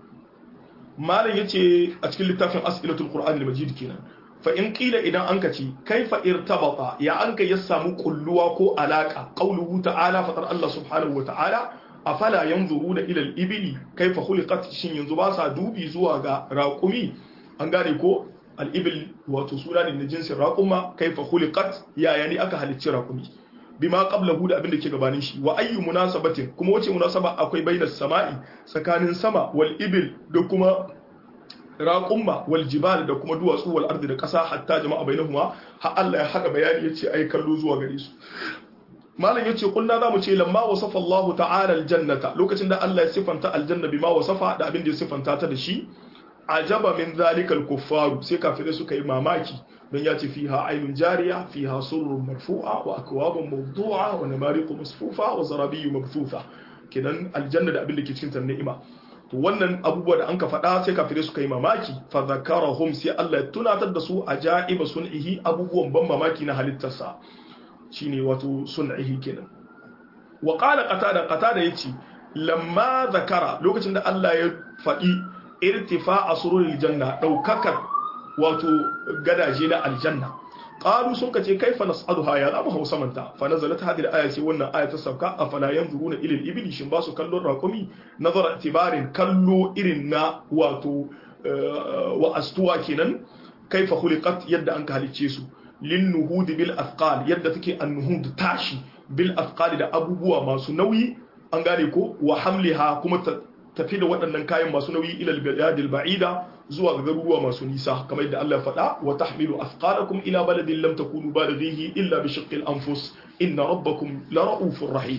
malam ya ce a cikin littafin as'ilatul qur'an al-majid kenan fa in qila idan an kace kaifa irtabata ya an ya samu kulluwa ko alaka qauluhu ta'ala fatar Allah subhanahu wa ta'ala afala yanzuruna ila al-ibli kaifa khuliqat shin yanzu ba sa dubi zuwa ga raqumi an gane ko al'ibil wato suna ne na jinsin raƙuma kai fa khuliqat yaya ne aka halicci raƙumi bima qablahu da abin da ke gabanin shi wa ayyu munasabatin kuma wace munasaba akwai bainas sama'i tsakanin sama wal ibil da kuma raqumma wal jibal da kuma duwatsu wal ardi da ƙasa hatta jama'a bainahuma har Allah ya hada bayani yace ai kallo zuwa gare su malam yace kullu zamu ce lamma wasafa Allah ta'ala aljannata lokacin da Allah ya sifanta aljanna bima wasafa da abin da ya sifanta ta da shi ajaba min zalikal kuffaru sai kafirai suka yi mamaki don ya ce fiha ainun jariya fiha surrun marfu'a wa akwabun mawdu'a wa namariqu masfufa wa zarabiyyu mabthufa kenan aljanna da abin da ke cikin ta ni'ima to wannan abubuwa da an ka faɗa sai kafirai suka yi mamaki fa zakarahum sai Allah ya tunatar da su ajaiba sun'ihi abubuwan ban mamaki na halittarsa shine wato sun'ihi kenan wa qala qatada qatada yace lamma zakara lokacin da Allah ya faɗi irtifa asrul janna daukakar wato gadaje na aljanna qalu sun kace kaifa nas'aluha ya zamu hausa manta fa nazalat hadhihi al-aya sai wannan aya ta sauka afala yanzuruna ila al-ibli shin ba su kallon raqumi nazara tibarin kallo irin na wato wa astuwa kenan kaifa khuliqat yadda an ka halicce su lin nuhud bil afqal yadda take an-nuhud tashi bil afqal da abubuwa masu nauyi an gane ko wa hamliha kuma tafi da waɗannan kayan masu nauyi ilal biladil ba'ida zuwa ga garuruwa masu nisa kamar yadda Allah ya faɗa wa tahmilu athqalakum ila baladin lam takunu balighihi illa bi shaqqil anfus inna rabbakum la ra'ufur rahim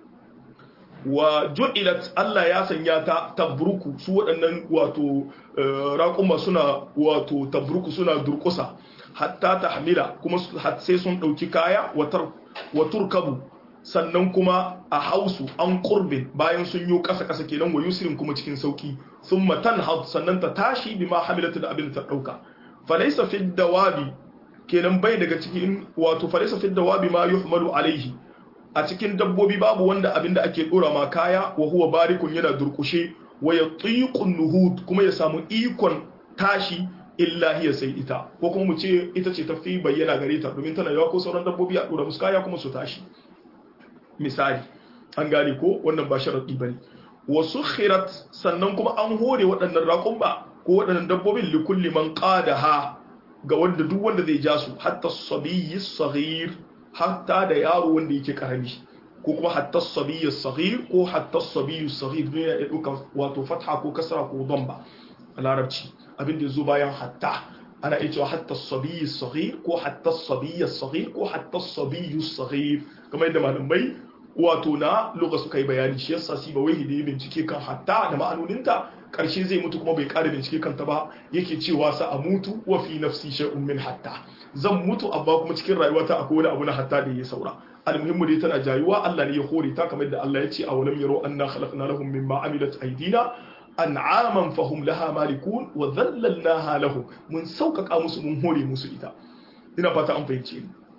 wa ju'ilat Allah ya sanya ta tabruku su waɗannan wato raƙuma suna wato tabruku suna durƙusa hatta tahmila kuma sai sun ɗauki kaya wa turkabu sannan kuma a hausu an kurbin bayan sun yi kasa kasa kenan wa yusrin kuma cikin sauki sun matan had sannan ta tashi bi ma hamilatu da abin da ta dauka falaysa fi dawabi kenan bai daga cikin wato falaysa fi dawabi ma yuhmalu alaihi a cikin dabbobi babu wanda abin da ake dora ma kaya wa huwa barikun yana durkushe wa yatiqun nuhud kuma ya samu ikon tashi illa hiya sai ita ko kuma mu ce ita ce tafi bayyana gare ta domin tana yawa ko sauran dabbobi a dora musu kaya kuma su tashi misali an gane ko wannan ba sharaɗi ba ne wasu khirat sannan kuma an hore waɗannan raƙon ba ko waɗannan dabbobin likulli man ha ga wanda duk wanda zai ja su hatta sabiyyi saghir hatta da yaro wanda yake karami ko kuma hatta sabiyyi saghir ko hatta sabiyyu saghir ne ya ɗauka wato fatha ko kasra ko damba a larabci abin da zo bayan hatta ana iya cewa hatta sabiyyi saghir ko hatta sabiyyi saghir ko hatta sabiyyu saghir kamar yadda malamai wato na lugha suka yi bayani shi yasa si ba wai hidi bincike kan hatta da ma'anoninta karshe zai mutu kuma bai ƙara bincike kanta ba yake cewa sa a mutu wa fi nafsi shay'un min hatta zan mutu amma kuma cikin rayuwata akwai wani abu na hatta da ya saura almuhimmu dai tana jayuwa Allah ne ya hore ta kamar da Allah ya ce a walam yaro anna khalaqna lahum mimma amilat aydina an'aman fahum laha malikun wa dhallalnaha lahum mun sauƙaƙa musu mun hore musu ita ina fata an fahimce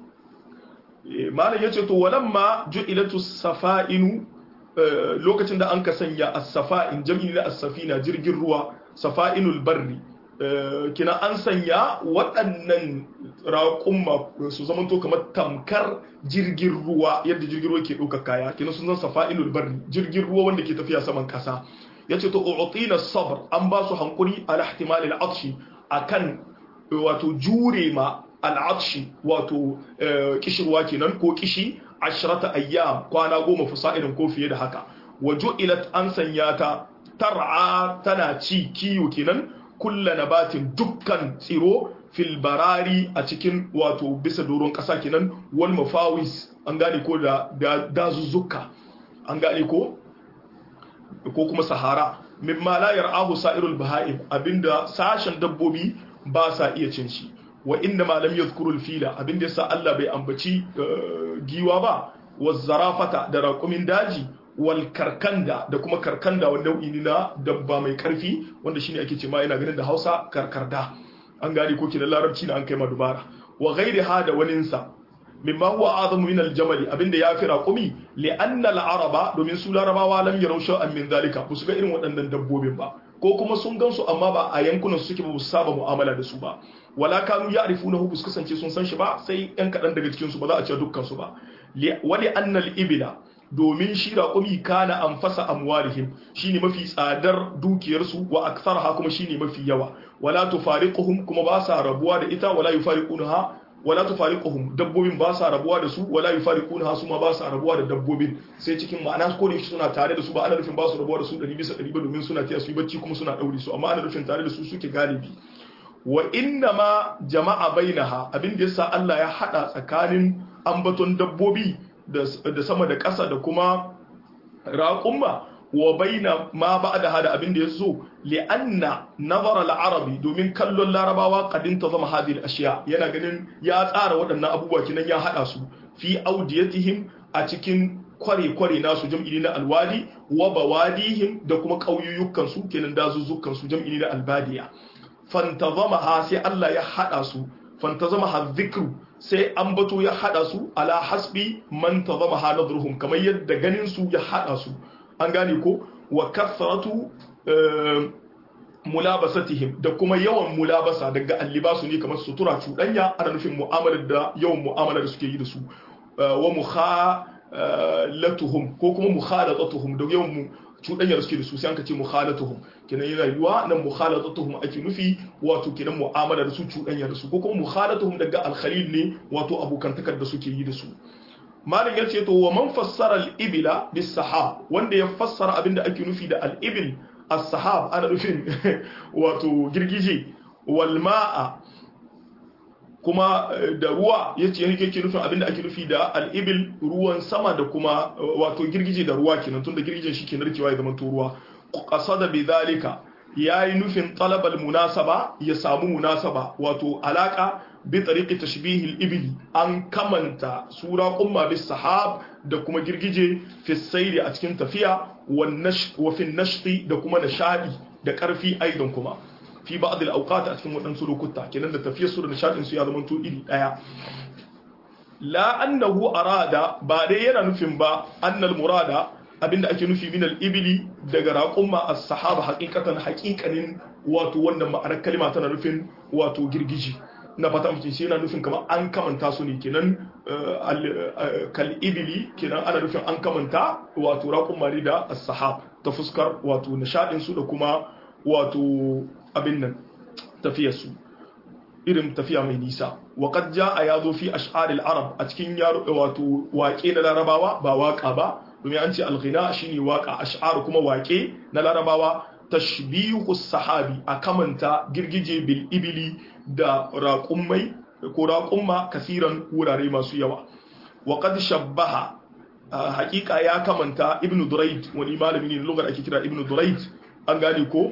ni malam yace to walamma ju'ilatu safa'inu lokacin da an ka sanya as-safa'in jam'i da as-safina jirgin ruwa safa'inul barri kina an sanya waɗannan raƙumma su zamanto kamar tamkar jirgin ruwa yadda jirgin ruwa ke ɗaukar kaya kina sun zan safa'inul barri jirgin ruwa wanda ke tafiya saman ƙasa yace to u'tina sabr an ba su hankuri ala ihtimal al-atshi akan wato jure ma al'adshi wato kishirwa kenan ko kishi ashrata ayyam kwana goma fasa'irin ko fiye da haka wajo ilat an sanya ta tar'a tana ci kiyo kenan kulla nabatin dukkan tsiro fil barari a cikin wato bisa doron kasa kenan wal mafawis an gane ko da dazuzzuka an gane ko ko kuma sahara mimma la yar'ahu sa'irul baha'im abinda sashen dabbobi ba sa iya cin shi wa inda malam yadhkurul fila abinda yasa Allah bai ambaci giwa ba wazzarafata da raƙumin daji wal karkanda da kuma karkanda wanda nau'i ne na dabba mai karfi wanda shine ake ce ma yana ganin da Hausa karkarda an gane ko da larabci na an kai ma dubara wa ghairiha da waninsa mimma huwa azamu min al-jamal abinda ya fi raqumi li anna al-araba domin su larabawa lam yarau sha'an min zalika ba su ga irin waɗannan dabbobin ba ko kuma sun gansu amma ba a yankunan su suke ba su saba mu'amala da su ba wala kanu ya'rifunahu ba su kasance sun san shi ba sai yan kaɗan daga cikin su ba za a ce dukkan su ba wali anna al-ibla domin shi raqumi kana anfasa amwalihim shine mafi tsadar dukiyarsu wa aktharha kuma shine mafi yawa wala tufariquhum kuma ba sa rabuwa da ita wala yufariqunaha wala tufariquhum dabbobin ba sa rabuwa da su wala yufariquna su ma ba sa rabuwa da dabbobin sai cikin ma'ana ko da suna tare da su ba ana nufin ba su rabuwa da su 100 bisa 100 ba domin suna tiya su yi bacci kuma suna daure su amma ana nufin tare da su suke galibi wa inna ma jama'a bainaha abin da yasa Allah ya hada tsakanin ambaton dabbobi da sama da ƙasa da kuma raƙumma wa baina ma ba'da hada abin da yaso li'anna nazara al-arabi domin kallon larabawa kadin ta zama hadil ashiya yana ganin ya tsara waɗannan abubuwa kinan ya hada su fi audiyatihim a cikin kware-kware nasu jam'i na alwadi wa bawadihim da kuma ƙauyuyyukan su kenan dazuzzukan su jam'i na albadiya fantazamaha sai Allah ya hada su fantazamaha dhikru sai ambato ya hada su ala hasbi man tazamaha nadruhum kamar yadda ganin su ya hada su an gane ko wa kathratu mulabasatihim da kuma yawan mulabasa daga allibasu ne kamar sutura cuɗanya ana nufin mu'amalar da yawan mu'amalar da suke yi da su wa mukhalatuhum ko kuma mukhalatatuhum da yawan mu cuɗanyar suke da su sai an ka ce mukhalatuhum kenan yana yiwa nan mukhalatatuhum ake nufi wato kenan mu'amalar su cuɗanyar da su ko kuma mukhalatuhum daga alkhalil ne wato abokantakar da suke yi da su malin ya ce to wa man fassara al-ibila bis sahab wanda ya fassara abinda ake nufi da al-ibil as-sahab ana nufin wato girgije wal ma'a kuma da ruwa yace yake yake nufin abinda ake nufi da al-ibil ruwan sama da kuma wato girgije da ruwa kenan tunda girgijen shi ke narkewa ya zama to ruwa qasada bi zalika yayi nufin talabal munasaba ya samu munasaba wato alaka bi tariqi tashbih al-ibli an kamanta sura umma bis sahab da kuma girgije fi sayri a cikin tafiya wa fi nashti da kuma nishadi da karfi aidan kuma fi ba'd al-awqat a cikin wadansu lokuta kenan da tafiyar su da nishadin su ya zama to iri daya la annahu arada ba dai yana nufin ba annal murada abinda ake nufi min al-ibli daga raqumma as-sahaba haqiqatan haqiqanin wato wannan ma'anar kalma tana nufin wato girgiji na fata mutum shi yana nufin kamar an kamanta su ne kenan kal ibili kenan ana nufin an kamanta wato raqumma ne da as-sahab ta fuskar wato nishadin su da kuma wato abin nan tafiyar su irin tafiya mai nisa wa qad jaa yazo fi ash'aril arab a cikin wato waƙe na larabawa ba waka ba domin an ce al-ghina shine waka ash'ar kuma waƙe na larabawa tashbihu sahabi a kamanta girgije bil ibili da raƙummai ko raƙumma kasiran wurare masu yawa wa qad shabbaha haƙiƙa ya kamanta ibn durayd wani malami ne lugar ake kira ibn durayd an gane ko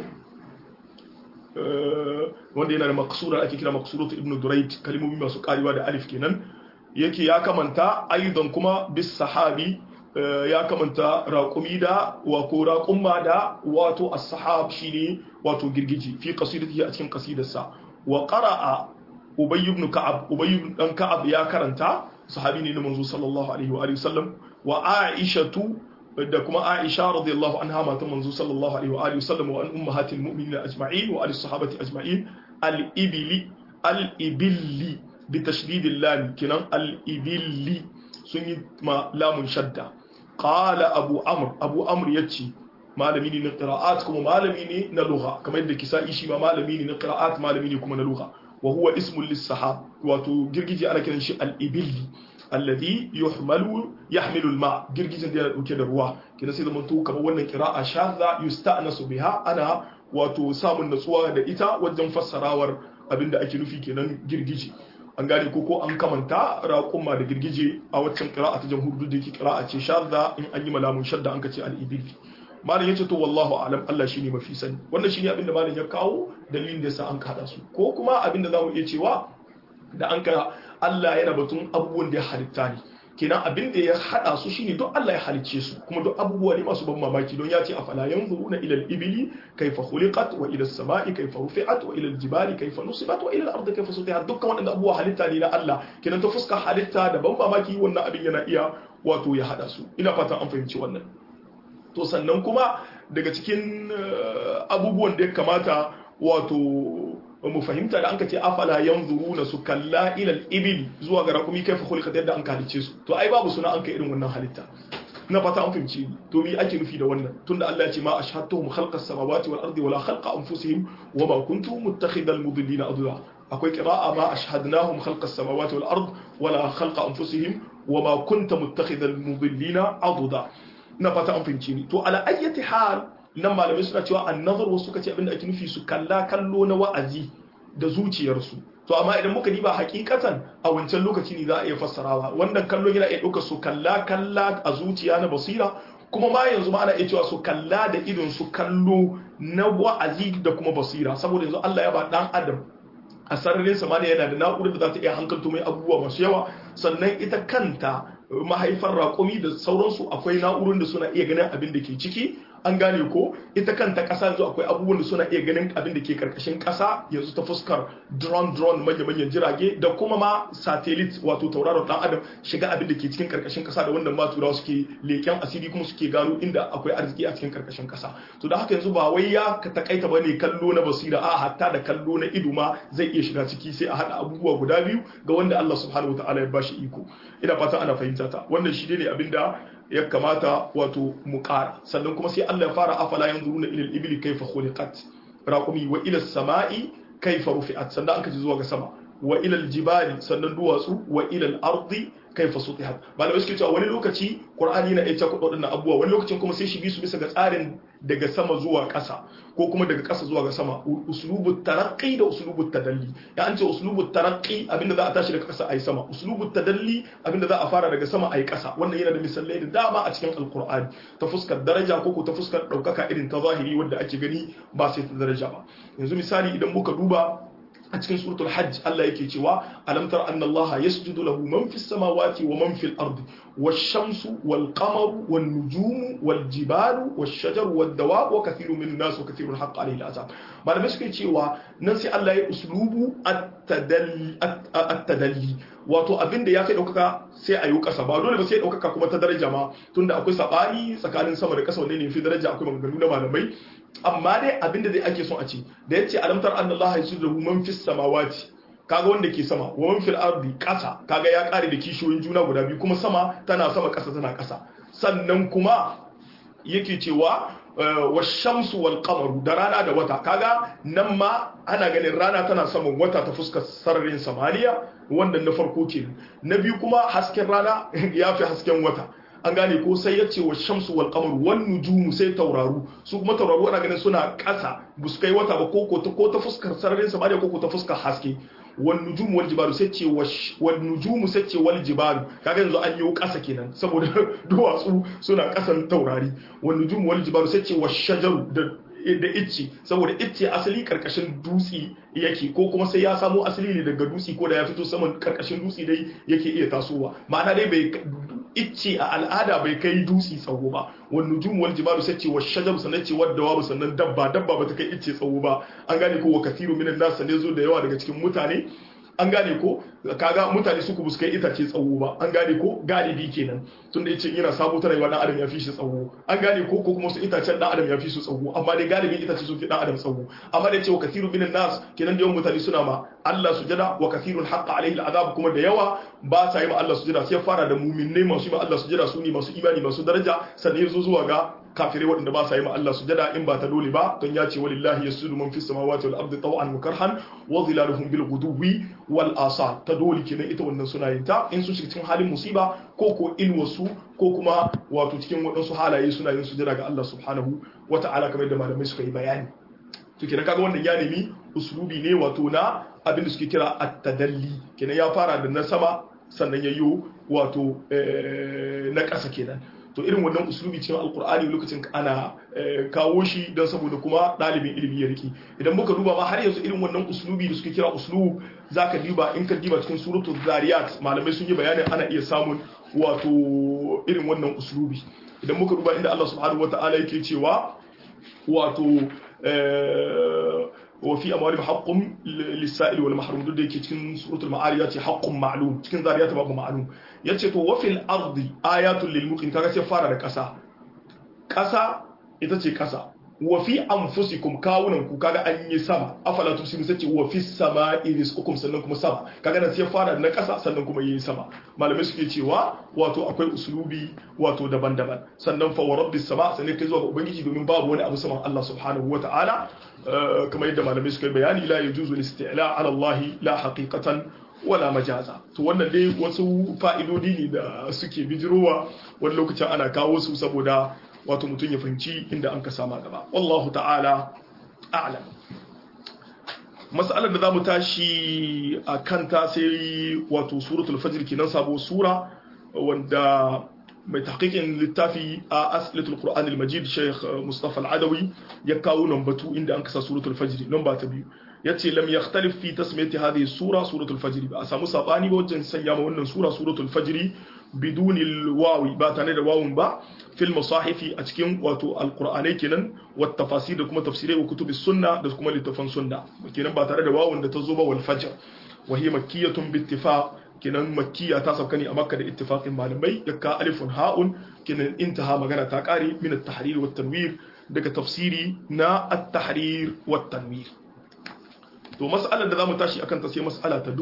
wanda yana da maksura ake kira maksuratu ibn durayd kalmomi masu karewa da alif kenan yake ya kamanta aidan kuma bis sahabi ya kamanta raƙumi da wako raƙumma da wato as-sahab shine wato girgiji fi qasidatihi a cikin qasidarsa wa qara'a ubay ibn ka'ab ubay ibn dan ka'ab ya karanta sahabi ne na manzo sallallahu alaihi wa alihi wasallam wa aishatu da kuma aisha radiyallahu anha matan manzo sallallahu alaihi wa alihi wasallam wa an ummahatil mu'minin ajma'in wa ali sahabati ajma'in al-ibli al-ibilli bi tashdid al-lam kinan al-ibilli sun yi ma lamun shadda qala abu amr abu amr yace malami ne na qira'at kuma malami ne na lugha kamar yadda kisa'i shi ma malami ne na qira'at malami ne kuma na lugha wa huwa ismun lis-sahab wato girgije ana kiran shi al-ibilli alladhi yuhmalu yahmilu al-ma girgijin da yana dauke da ruwa kina sai zaman to kamar wannan qira'a shadha yusta'nasu biha ana wato samun natsuwa da ita wajen fassarawar abinda ake nufi kenan girgije an gane ko ko an kamanta raƙumma da girgije a waccan qira'a ta jamhur da yake qira'a ce shadha in an yi malamun shadda an kace al-ibilli malam yace to wallahu a'lam Allah shine mafi sani wannan shine abinda malam ya kawo dalilin da yasa an kada su ko kuma abinda zamu iya cewa da an ka Allah yana batun abubuwan da ya halitta ne kenan abin da ya hada su shine duk Allah ya halicce su kuma duk abubuwa ne masu ban mamaki don ya ce afala yanzuruna ila al-ibli kayfa khuliqat wa ila as-sama'i kayfa rufi'at wa ila al-jibali kayfa nusibat wa ila al-ardi kayfa sutihat dukkan waɗannan abubuwa halitta ne na Allah kenan ta fuska halitta da ban mamaki wannan abin yana iya wato ya hada su ina fatan an fahimci wannan to sannan kuma daga cikin abubuwan da ya kamata wato mu fahimta da an ka ce afala yanzuruna su kalla ilal ibil zuwa ga rakumi kaifa khuliqat yadda an kalice su to ai babu suna an kai irin wannan halitta na fata an fahimci ni to me ake nufi da wannan tunda Allah ya ce ma ashhadtuhum khalqa as-samawati wal ardi wala khalqa anfusihim wa ma kuntu muttakhidal mudillina adwa akwai qira'a ma ashhadnahum khalqa as-samawati wal ard wala khalqa anfusihim wama kunta muttakhidhal mudillina aduda na fata an fahimci ni to ala ayyati hal nan malamai suna cewa an-nazar wasu suka ce abinda ake nufi su kalla kallo na wa'azi da zuciyarsu to amma idan muka diba hakikatan a wancan lokaci ne za a iya fassarawa wannan kallo yana iya ɗauka su kalla kalla a zuciya na basira kuma ma yanzu ma ana iya cewa su kalla da idon su kallo na wa'azi da kuma basira saboda yanzu Allah ya ba dan adam a sararin samaniya yana da na'urar da za ta iya hankalto mai abubuwa masu yawa sannan ita kanta mahaifar raƙumi da sauransu akwai na'urar da suna iya ganin abin da ke ciki an gane ko ita kanta ƙasa yanzu akwai abubuwan da suna iya ganin abin da ke karkashin ƙasa yanzu ta fuskar drone drone manya manyan jirage da kuma ma satellite wato tauraron dan adam shiga abin da ke cikin karkashin ƙasa da wannan ma turawa suke leken asiri kuma suke gano inda akwai arziki a cikin karkashin ƙasa to da haka yanzu ba wai ya takaita bane kallo na basira a hatta da kallo na ido ma zai iya shiga ciki sai a hada abubuwa guda biyu ga wanda Allah subhanahu wataala ya bashi iko ina fata ana fahimta ta wannan shi ne abinda ya kamata wato mu ƙara sannan kuma sai Allah ya fara afala yanzuruna ila al-ibli kayfa khuliqat raqumi wa ila as-sama'i kayfa rufi'at sannan aka ji zuwa ga sama wa ila al-jibali sannan duwatsu wa ila al-ardi kayfa sutihat malamai suke cewa wani lokaci qur'ani na iya kudo dinnan abubuwa wani lokacin kuma sai shi bi su bisa ga tsarin daga sama zuwa ƙasa ko kuma daga ƙasa zuwa ga sama uslubut taraqqi da uslubut tadalli ya an ce uslubut taraqqi abinda za a tashi daga ƙasa ayi sama uslubut tadalli abinda za a fara daga sama ayi ƙasa wannan yana da misalai da dama a cikin alqur'ani ta fuskar daraja ko ko ta fuskar daukaka irin ta zahiri wanda ake gani ba sai ta daraja ba yanzu misali idan muka duba a cikin suratul hajj Allah yake cewa alam tara anna Allah yasjudu lahu man fis samawati wa man fil ardi wash-shamsu wal qamaru wan nujumu wal jibalu wash shajaru wad dawab wa kathirun min nas wa kathirun haqqa alayhi al-azab malamai suke cewa nan sai Allah ya uslubu at-tadalli wato abinda ya kai daukaka sai a yi kasa ba dole ba sai daukaka kuma ta daraja ma tunda akwai sabani tsakanin sama da kasa wanne ne fi daraja akwai maganganu na malamai amma dai abinda dai ake son a ce da yace alamtar annallaha yasudu man fis samawati kaga wanda ke sama wa man fil ardi kasa kaga ya kare da kishiyoyin juna guda biyu kuma sama tana sama kasa tana kasa sannan kuma yake cewa wa shamsu wal qamaru da rana da wata kaga nan ma ana ganin rana tana saman wata ta fuskar sararin samaniya wannan na farko kenan na biyu kuma hasken rana ya fi hasken wata an gane ko sai ya ce wa shamsu wal qamar wan nujumu sai tauraru su kuma tauraru ana ganin suna ƙasa ba su kai wata ba ko ko ta ko ta fuskar sararin samaniya ko ko ta fuskar haske wan nujumu wal jibalu sai ce wan nujumu sai ce wal jibalu kaga yanzu an yi ƙasa kenan saboda duwatsu suna ƙasan taurari wan nujumu wal jibalu sai ce wash shajaru da da icce saboda icce asali karkashin dutse yake ko kuma sai ya samo asali ne daga dutse ko da ya fito saman karkashin dutse dai yake iya tasowa ma'ana dai bai icce a al'ada bai kai dutse tsawo ba wani nujum wal jibalu sai ce wa shajar sannan ce wadda wa sannan dabba dabba ba ta kai icce tsawo ba an gane ko wa kathiru minan nas ne zo da yawa daga cikin mutane an gane ko kaga mutane suku buskai itace tsawo ba an gane ko galibi kenan tunda yace yana sabo ta rayuwa dan adam ya fi shi tsawo an gane ko ko kuma su itacen dan adam ya fi su tsawo amma dai galibin itace sun fi dan adam tsawo amma da yace wa kathiru minan nas kenan da yawan mutane suna ma Allah sujada wa kathirun haqqa alaihi al'azab kuma da yawa ba sa yi ma Allah sujada sai fara da mu'minnai masu yi ma Allah sujada su ne masu imani masu daraja sannan yazo zuwa ga kafirai waɗanda ba sa yi ma Allah sujada in ba ta dole ba don ya ce walillahi yasjudu man fis samawati wal ardi taw'an wa karhan wa dhilaluhum bil ghuduwi wal asal ta dole kenan ita wannan suna yin ta in sun shiga cikin halin musiba ko ko ilwasu ko kuma wato cikin waɗansu halaye suna yin sujada ga Allah subhanahu wa ta'ala kamar da malamai suka yi bayani to kenan kaga wannan ya nemi uslubi ne wato na abin da suke kira at-tadalli kenan ya fara da na sama sannan yayyo wato na ƙasa kenan to irin wannan uslubi cikin alkur'ani lokacin ana kawo shi don saboda kuma ɗalibin ilimi ya riki idan muka duba ma har yanzu irin wannan uslubi da suke kira uslub zaka duba in ka duba cikin suratul zariyat malamai sun yi bayanin ana iya samun wato irin wannan uslubi idan muka duba inda Allah subhanahu wataala yake cewa wato وفي أموالهم حق للسائل والمحروم duk da yake cikin suratul ma'arij yace haqqun ma'lum cikin zariyat babu ma'lum yace to wa fil ardi ayatul lil muqin kaga sai fara da kasa kasa ita ce kasa wa fi anfusikum kawunan ku kaga an yi sama afala tusiru sai ce wa fi sama'i rizqukum sannan kuma sama kaga nan sai fara na kasa sannan kuma yi sama malamai suke cewa wato akwai usulubi wato daban-daban sannan fa wa rabbis sama sannan kai zuwa ga ubangiji domin babu wani abu saman Allah subhanahu wata'ala kamar yadda malamai suka yi bayani la yajuzu al-isti'la ala Allah la haqiqatan wala majaza to wannan dai wasu fa'idodi ne da suke bijirowa wani lokacin ana kawo su saboda wato mutum ya fahimci inda an ka sama gaba wallahu ta'ala a'lam mas'alar da zamu tashi a kanta sai wato suratul fajr kenan sabo sura wanda mai tahqiqin littafi a aslitul qur'an al-majid sheikh mustafa al-adawi ya kawo batu inda an kasa suratul fajr namba ta biyu yace lam yakhtalif fi tasmiyati hadhihi sura suratul fajr ba a samu sabani ba wajen sanya ma wannan sura suratul fajr bidun wawi ba tare da wawun ba fil masahifi a cikin wato alqur'anai kenan wa tafasir da kuma tafsirai wa kutubis sunna da kuma littafan sunna kenan ba tare da wawun da ta zo ba wal fajr wa hiya makkiyatun bi ittifaq kenan makkiya ta sauka ne a makka da ittifaqin malamai yakka alifun ha'un kenan intaha magana ta kare min at-tahrir wa tanwir daga tafsiri na at-tahrir wa tanwir to mas'alar da zamu tashi akan ta sai mas'ala ta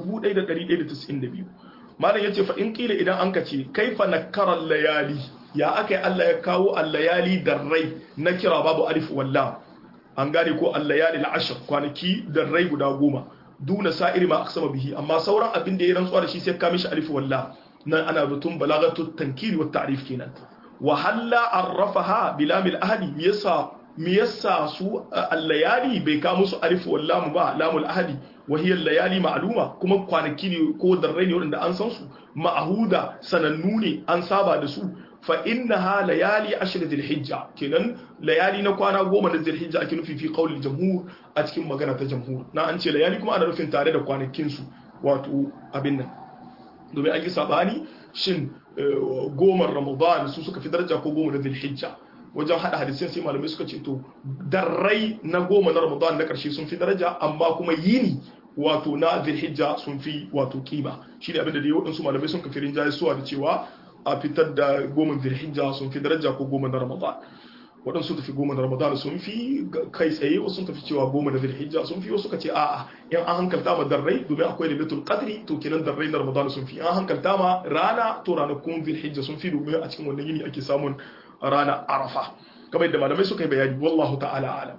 1192 malam yace fa in kila idan an kace kaifa nakara layali ya akai Allah ya kawo al-layali darrai na kira babu alif walla an gane ko al-layali al-ashr kwanaki darrai guda goma duna sa'iri ma aqsama bihi amma sauran abin da ya rantsuwa da shi sai ka mishi alif walla nan ana batun balagatu tankiri wa ta'rif kenan wa halla arrafaha bilamil ahadi yasa me yasa su al-layali bai ka musu alif walla mu ba lamul ahadi wa hiya layali ma'luma kuma kwanaki ne ko darrai ne wanda an san su ma'huda sanannu ne an saba da su fa innaha layali ashr dhilhijja kenan layali na kwana goma na dhilhijja ake nufi fi qawli jamhur a cikin magana ta jamhur na an ce layali kuma ana nufin tare da kwanakin su wato abin nan domin an yi sabani shin goma ramadan su suka fi daraja ko goma na dhilhijja wajen hada hadisin sai malamai suka ce to darrai na goma na ramadan na karshe sun fi daraja amma kuma yini wato na dhilhijja sun fi wato kima shi ne abin da dai waɗansu malamai sun kafirin jayi suwa da cewa a fitar da goma zirhijja sun fi daraja ko goma na ramadan waɗansu tafi goma na ramadan sun fi kai tsaye wasu sun tafi cewa goma na zirhijja sun fi wasu ka ce a'a in an hankalta ma darrai domin akwai lailatul qadri to kenan darrai na ramadan sun fi an hankalta ma rana to ranakun zirhijja sun fi domin a cikin wannan yini ake samun rana arafa kamar yadda malamai suka yi bayani wallahu ta'ala alam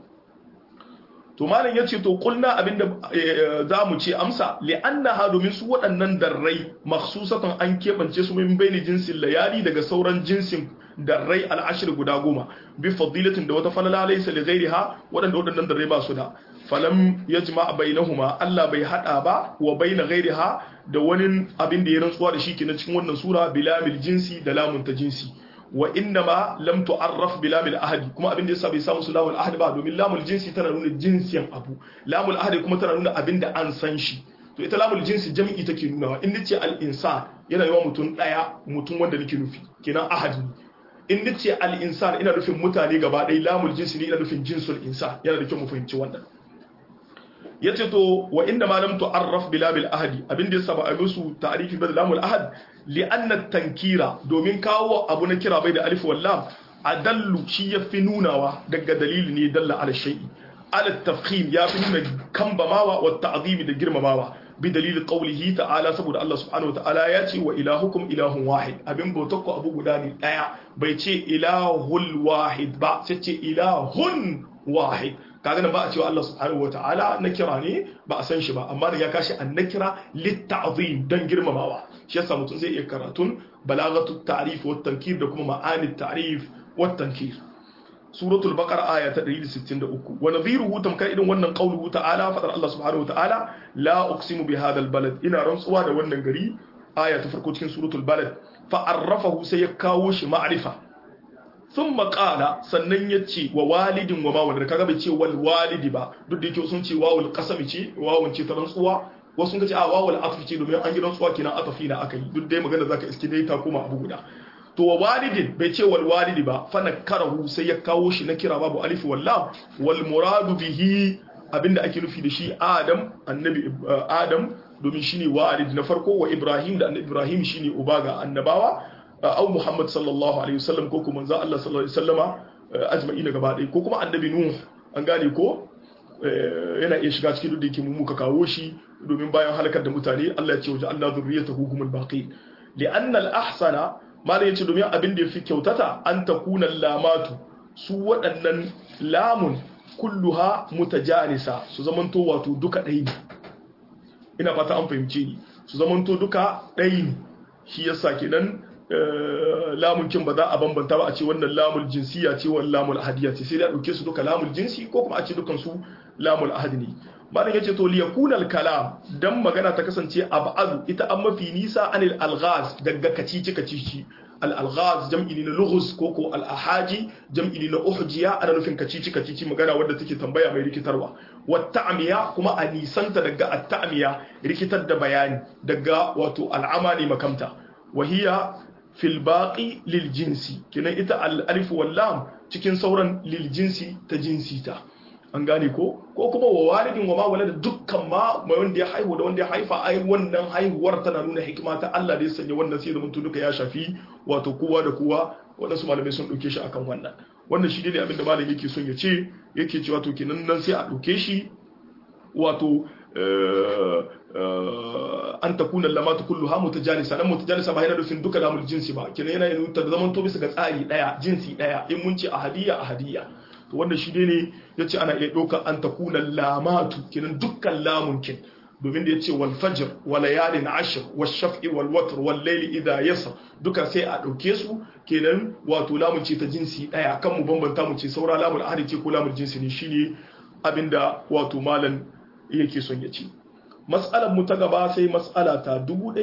to malam yace to kulna abinda za mu ce amsa li'annaha domin su waɗannan darrai makhsusatan an keɓance su min baini jinsin layali daga sauran jinsin darrai al'ashir guda goma bi fadilatin da wata falala laysa li ghairiha waɗanda waɗannan darrai ba su da falam yajma bainahuma Allah bai hada ba wa baina ghairiha da wani abin da ya rantsuwa da shi kenan cikin wannan sura bilamil jinsi da lamun ta jinsi wa innama lam tu'arraf bi lamil ahadi kuma abin da yasa bai samu su lamul ahadi ba domin lamul jinsi tana nuna jinsiyan abu lamul ahadi kuma tana nuna abin da an san shi to ita lamul jinsi jami'i take nunawa in nace al insan yana yawa mutum daya mutum wanda nake nufi kenan ahadi in nace al insan ina nufin mutane gaba ɗaya lamul jinsi ne ina nufin jinsul insan yana da kyau mu fahimci wannan yace to wa inna ma lam tu'arraf bi lamil ahadi abin da yasa ba a musu ta'rifi ba da lamul ahad li anna tankira domin kawo abu na kira bai da alif wal lam adallu shi yafi nunawa daga dalili ne dalla ala shay'i ala tafkhim yafi nuna kambamawa wa ta'zimi da girmamawa bi dalili qawlihi ta'ala saboda Allah subhanahu wa ta'ala ya ce wa ilahukum ilahun wahid abin bautakku abu guda ne daya bai ce ilahul wahid ba sai ce ilahun wahid kaga nan ba a cewa Allah subhanahu wataala na kira ne ba a san shi ba amma da ya kashi an nakira litta'zim dan girmamawa shi yasa mutum zai iya karatun balagatu ta'rif wa tankir da kuma ma'ani ta'rif wa tankir suratul baqara aya ta 163 wa nadhiruhu tamkar irin wannan qauluhu ta'ala fadar Allah subhanahu wataala la uqsimu bi hadha balad ina rantsuwa da wannan gari aya ta farko cikin suratul balad fa arrafahu sai ya kawo shi ma'rifa sun makala sannan ya ce wa walidin wa ma wanda kaga bai ce wal walidi ba duk da yake sun ce wawul qasami ce wawun ce ta rantsuwa wasu sun ce a wawul atfi ce domin an yi rantsuwa kenan atafi na aka yi duk dai magana zaka iske dai ta koma abu guda to wa walidin bai ce wal walidi ba fa nakarahu sai ya kawo shi na kira babu alif wallam wal muradu bihi abinda ake nufi da shi adam annabi adam domin shine walid na farko wa ibrahim da annabi ibrahim shine uba ga annabawa au Muhammad sallallahu alaihi wasallam ko kuma manzo Allah sallallahu alaihi wasallama ajma'ina gaba ɗaya ko kuma annabi nuh an gane ko yana iya shiga cikin da yake muka kawo shi domin bayan halakar da mutane Allah ya ce waje Allah zurriyatahu humul baqi li'anna al-ahsana malai yace domin abin da yafi kyautata an takuna lamatu su waɗannan lamun kulluha mutajanisa su zamanto wato duka ɗaya ne ina fata an fahimce ni su zamanto duka ɗaya ne shi yasa kenan lamun kin ba za a bambanta ba a ce wannan lamul jinsiya ce wannan lamul ahadiyya ce sai da dauke su duka lamul jinsi ko kuma a ce dukan su lamul ahadi ne malam yace to liyakuna al kalam dan magana ta kasance ab'adu ita an mafi nisa anil alghaz daga kacici kacici al alghaz jam'i ne na lughuz ko ko al ahaji jam'i ne na uhjiya ana nufin kacici kacici magana wadda take tambaya mai rikitarwa wat ta'miya kuma a nisanta daga at ta'miya rikitar da bayani daga wato al'amani makamta wahiya fil baqi lil jinsi kinan ita al alif wal lam cikin sauran lil jinsi ta jinsi ta an gane ko ko kuma wa walidin wa ma walada dukkan ma mai wanda ya haihu da wanda ya haifa ai wannan haihuwar tana nuna hikima ta Allah da ya sanya wannan sai da mun duka ya shafi wato kowa da kowa waɗansu malamai sun ɗauke shi akan wannan wannan shi ne abin da malam yake son ya ce yake cewa to kenan nan sai a ɗauke shi wato an takuna lamatu kulluha mutajanisa dan mutajanisa ba yana nufin duka lamul jinsi ba kenan yana nuna ta zaman to bisa ga tsari daya jinsi daya in mun ce ahadiyya ahadiyya to wannan shi ne yace ana iya ɗauka an takuna lamatu kenan dukkan lamun kin domin da yace wal fajr wa layalin ashr wash shaf'i wal watr wal layli idha yasr duka sai a dauke su kenan wato lamun ce ta jinsi daya kan mu bambanta mu ce saura lamul ahadi ce ko lamul jinsi ne shine abinda wato malam yake son ya ce mas'alar mu ta gaba sai mas'ala ta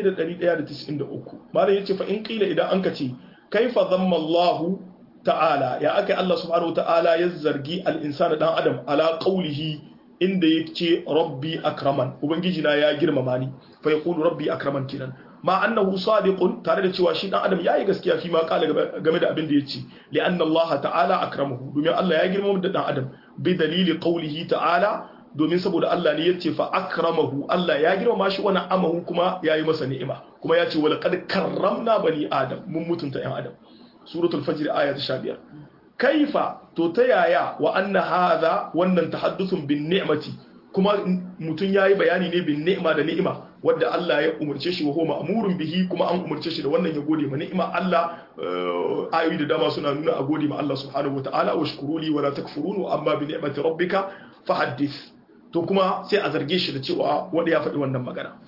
1193 malam yace fa in qila idan an ka ce kaifa dhamma Allah ta'ala ya aka Allah subhanahu ta'ala ya zargi al-insana dan adam ala qawlihi inda yake rabbi akraman ubangiji na ya girmama ni fa yaqulu rabbi akraman kinan ma annahu sadiqun tare da cewa shi dan adam yayi gaskiya fi ma kala game da abin da yace li anna Allah ta'ala akramahu domin Allah ya girmama da dan adam bi dalili qawlihi ta'ala domin saboda Allah ne yace fa akramahu Allah ya girmama shi wani amahu kuma yayi masa ni'ima kuma ya ce wala qad karramna bani adam mun mutunta yan adam suratul fajr aya ta 15 kaifa to ta yaya wa anna hadha wannan tahadduthun bin ni'mati kuma mutun yayi bayani ne bin ni'ma da ni'ima wadda Allah ya umarce shi wa huwa ma'murun bihi kuma an umarce shi da wannan ya gode ma ni'ima Allah ayoyi da dama suna nuna a gode ma Allah subhanahu wataala wa shkuruli wa la takfurun amma bi ni'mati rabbika fahaddith to kuma sai a zarge shi da cewa wanda ya faɗi wannan magana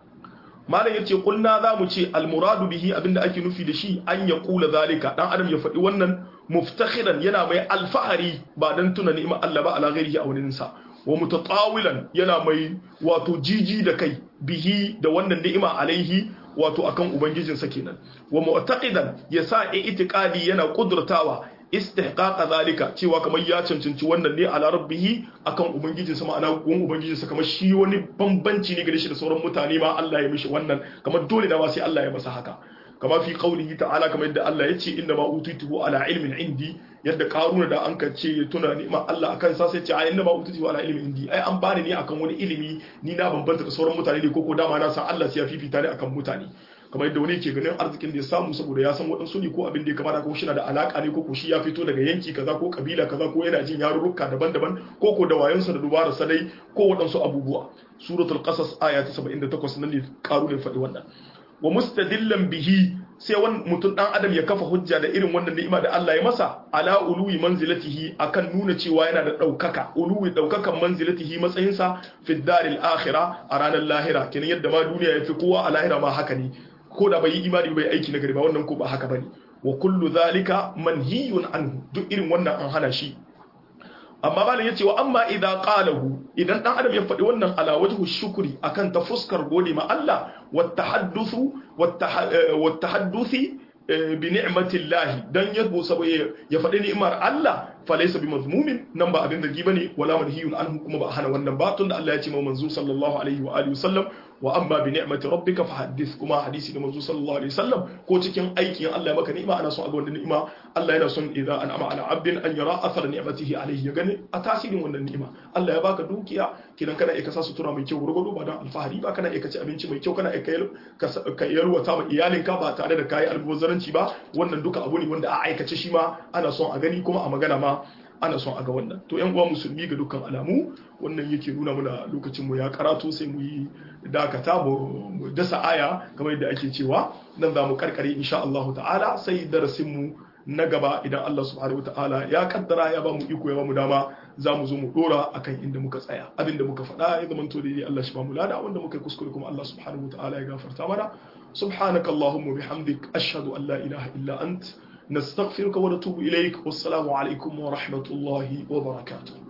malam yace kulna za mu ce almuradu bihi abinda ake nufi da shi an ya kula zalika dan adam ya faɗi wannan muftakhiran yana mai alfahari ba dan tuna ni'imar Allah ba ala ghairihi a wurin sa wa mutatawilan yana mai wato jiji da kai bihi da wannan ni'ima alaihi wato akan ubangijinsa kenan wa mu'taqidan yasa i'tiqadi yana kudurtawa istihqaqa zalika cewa kamar ya cancanci wannan ne ala rabbihi akan ubangijin sa ma'ana gun ubangijin sa kamar shi wani bambanci ne gare shi da sauran mutane ma Allah ya mishi wannan kamar dole da ma sai Allah ya masa haka kama fi qaulihi ta'ala kamar yadda Allah ya ce inna ma utituhu ala ilmin indi yadda karuna da an ka ce tuna ni'ima Allah akan sa sai ce ai inna ma utituhu ala ilmin indi ai an bani ne akan wani ilimi ni na bambanta da sauran mutane ne koko dama na san Allah sai ya fifita ne akan mutane kamar yadda wani ke ganin arzikin da ya samu saboda ya san waɗansu ne ko abin da ya kamata ko shi na da alaka ne ko ko shi ya fito daga yanki kaza ko kabila kaza ko yana jin yarurruka daban-daban ko ko da wayansa da dubara sadai ko waɗansu abubuwa suratul qasas aya ta 78 nan ne karu ne faɗi wannan wa mustadillan bihi sai wani mutum dan adam ya kafa hujja da irin wannan ni'ima da Allah ya masa ala uluwi manzilatihi akan nuna cewa yana da daukaka uluwi daukakan manzilatihi matsayinsa fi daril akhirah a ranar lahira kenan yadda ma duniya ya fi kowa a lahira ma haka ne ko da bai yi imani bai aiki na gari ba wannan ko ba haka bane wa kullu zalika manhiyun anhu duk irin wannan an hana shi amma malam yace wa amma idza qalahu idan dan adam ya faɗi wannan ala wajhu shukri akan ta fuskar gode ma Allah wa tahadduthu wa tahadduthi bi ni'matillahi dan yabo saboda ya faɗi ni'imar Allah falaysa bimazmumin nan ba abin zargi bane wala manhiyun anhu kuma ba hana wannan ba tunda Allah ya ce ma manzo sallallahu alaihi wa alihi wasallam wa amma bi ni'mati rabbika fahaddith kuma hadisi da manzo sallallahu alaihi wasallam ko cikin aikin Allah ya maka ni'ima ana son a ga wannan ni'ima Allah yana son idza an'ama ala 'abdin an yara athar ni'matihi alaihi ya gani a tasirin wannan ni'ima Allah ya baka dukiya kidan kana iya kasa sutura mai kyau gurgudu ba dan alfahari ba kana iya kaci abinci mai kyau kana iya ka yalwata ma iyalinka ba tare da kayi albozaranci ba wannan duka abu ne wanda a aikace shi ma ana son a gani kuma a magana ma ana son a ga wannan to yan uwa musulmi ga dukkan alamu wannan yake nuna muna lokacin mu ya karato sai mu yi dakata mu dasa aya kamar yadda ake cewa nan za mu karkare insha Allah ta'ala sai darasin mu na gaba idan Allah subhanahu ta'ala ya kaddara ya ba mu iko ya ba mu dama za mu zo mu dora akan inda muka tsaya abinda muka faɗa ya zama to dai Allah shi ba mu lada wanda muka yi kuskure kuma Allah subhanahu ta'ala ya gafarta mana subhanakallahumma bihamdik ashhadu an la ilaha illa ant نستغفرك ونتوب إليك والسلام عليكم ورحمة الله وبركاته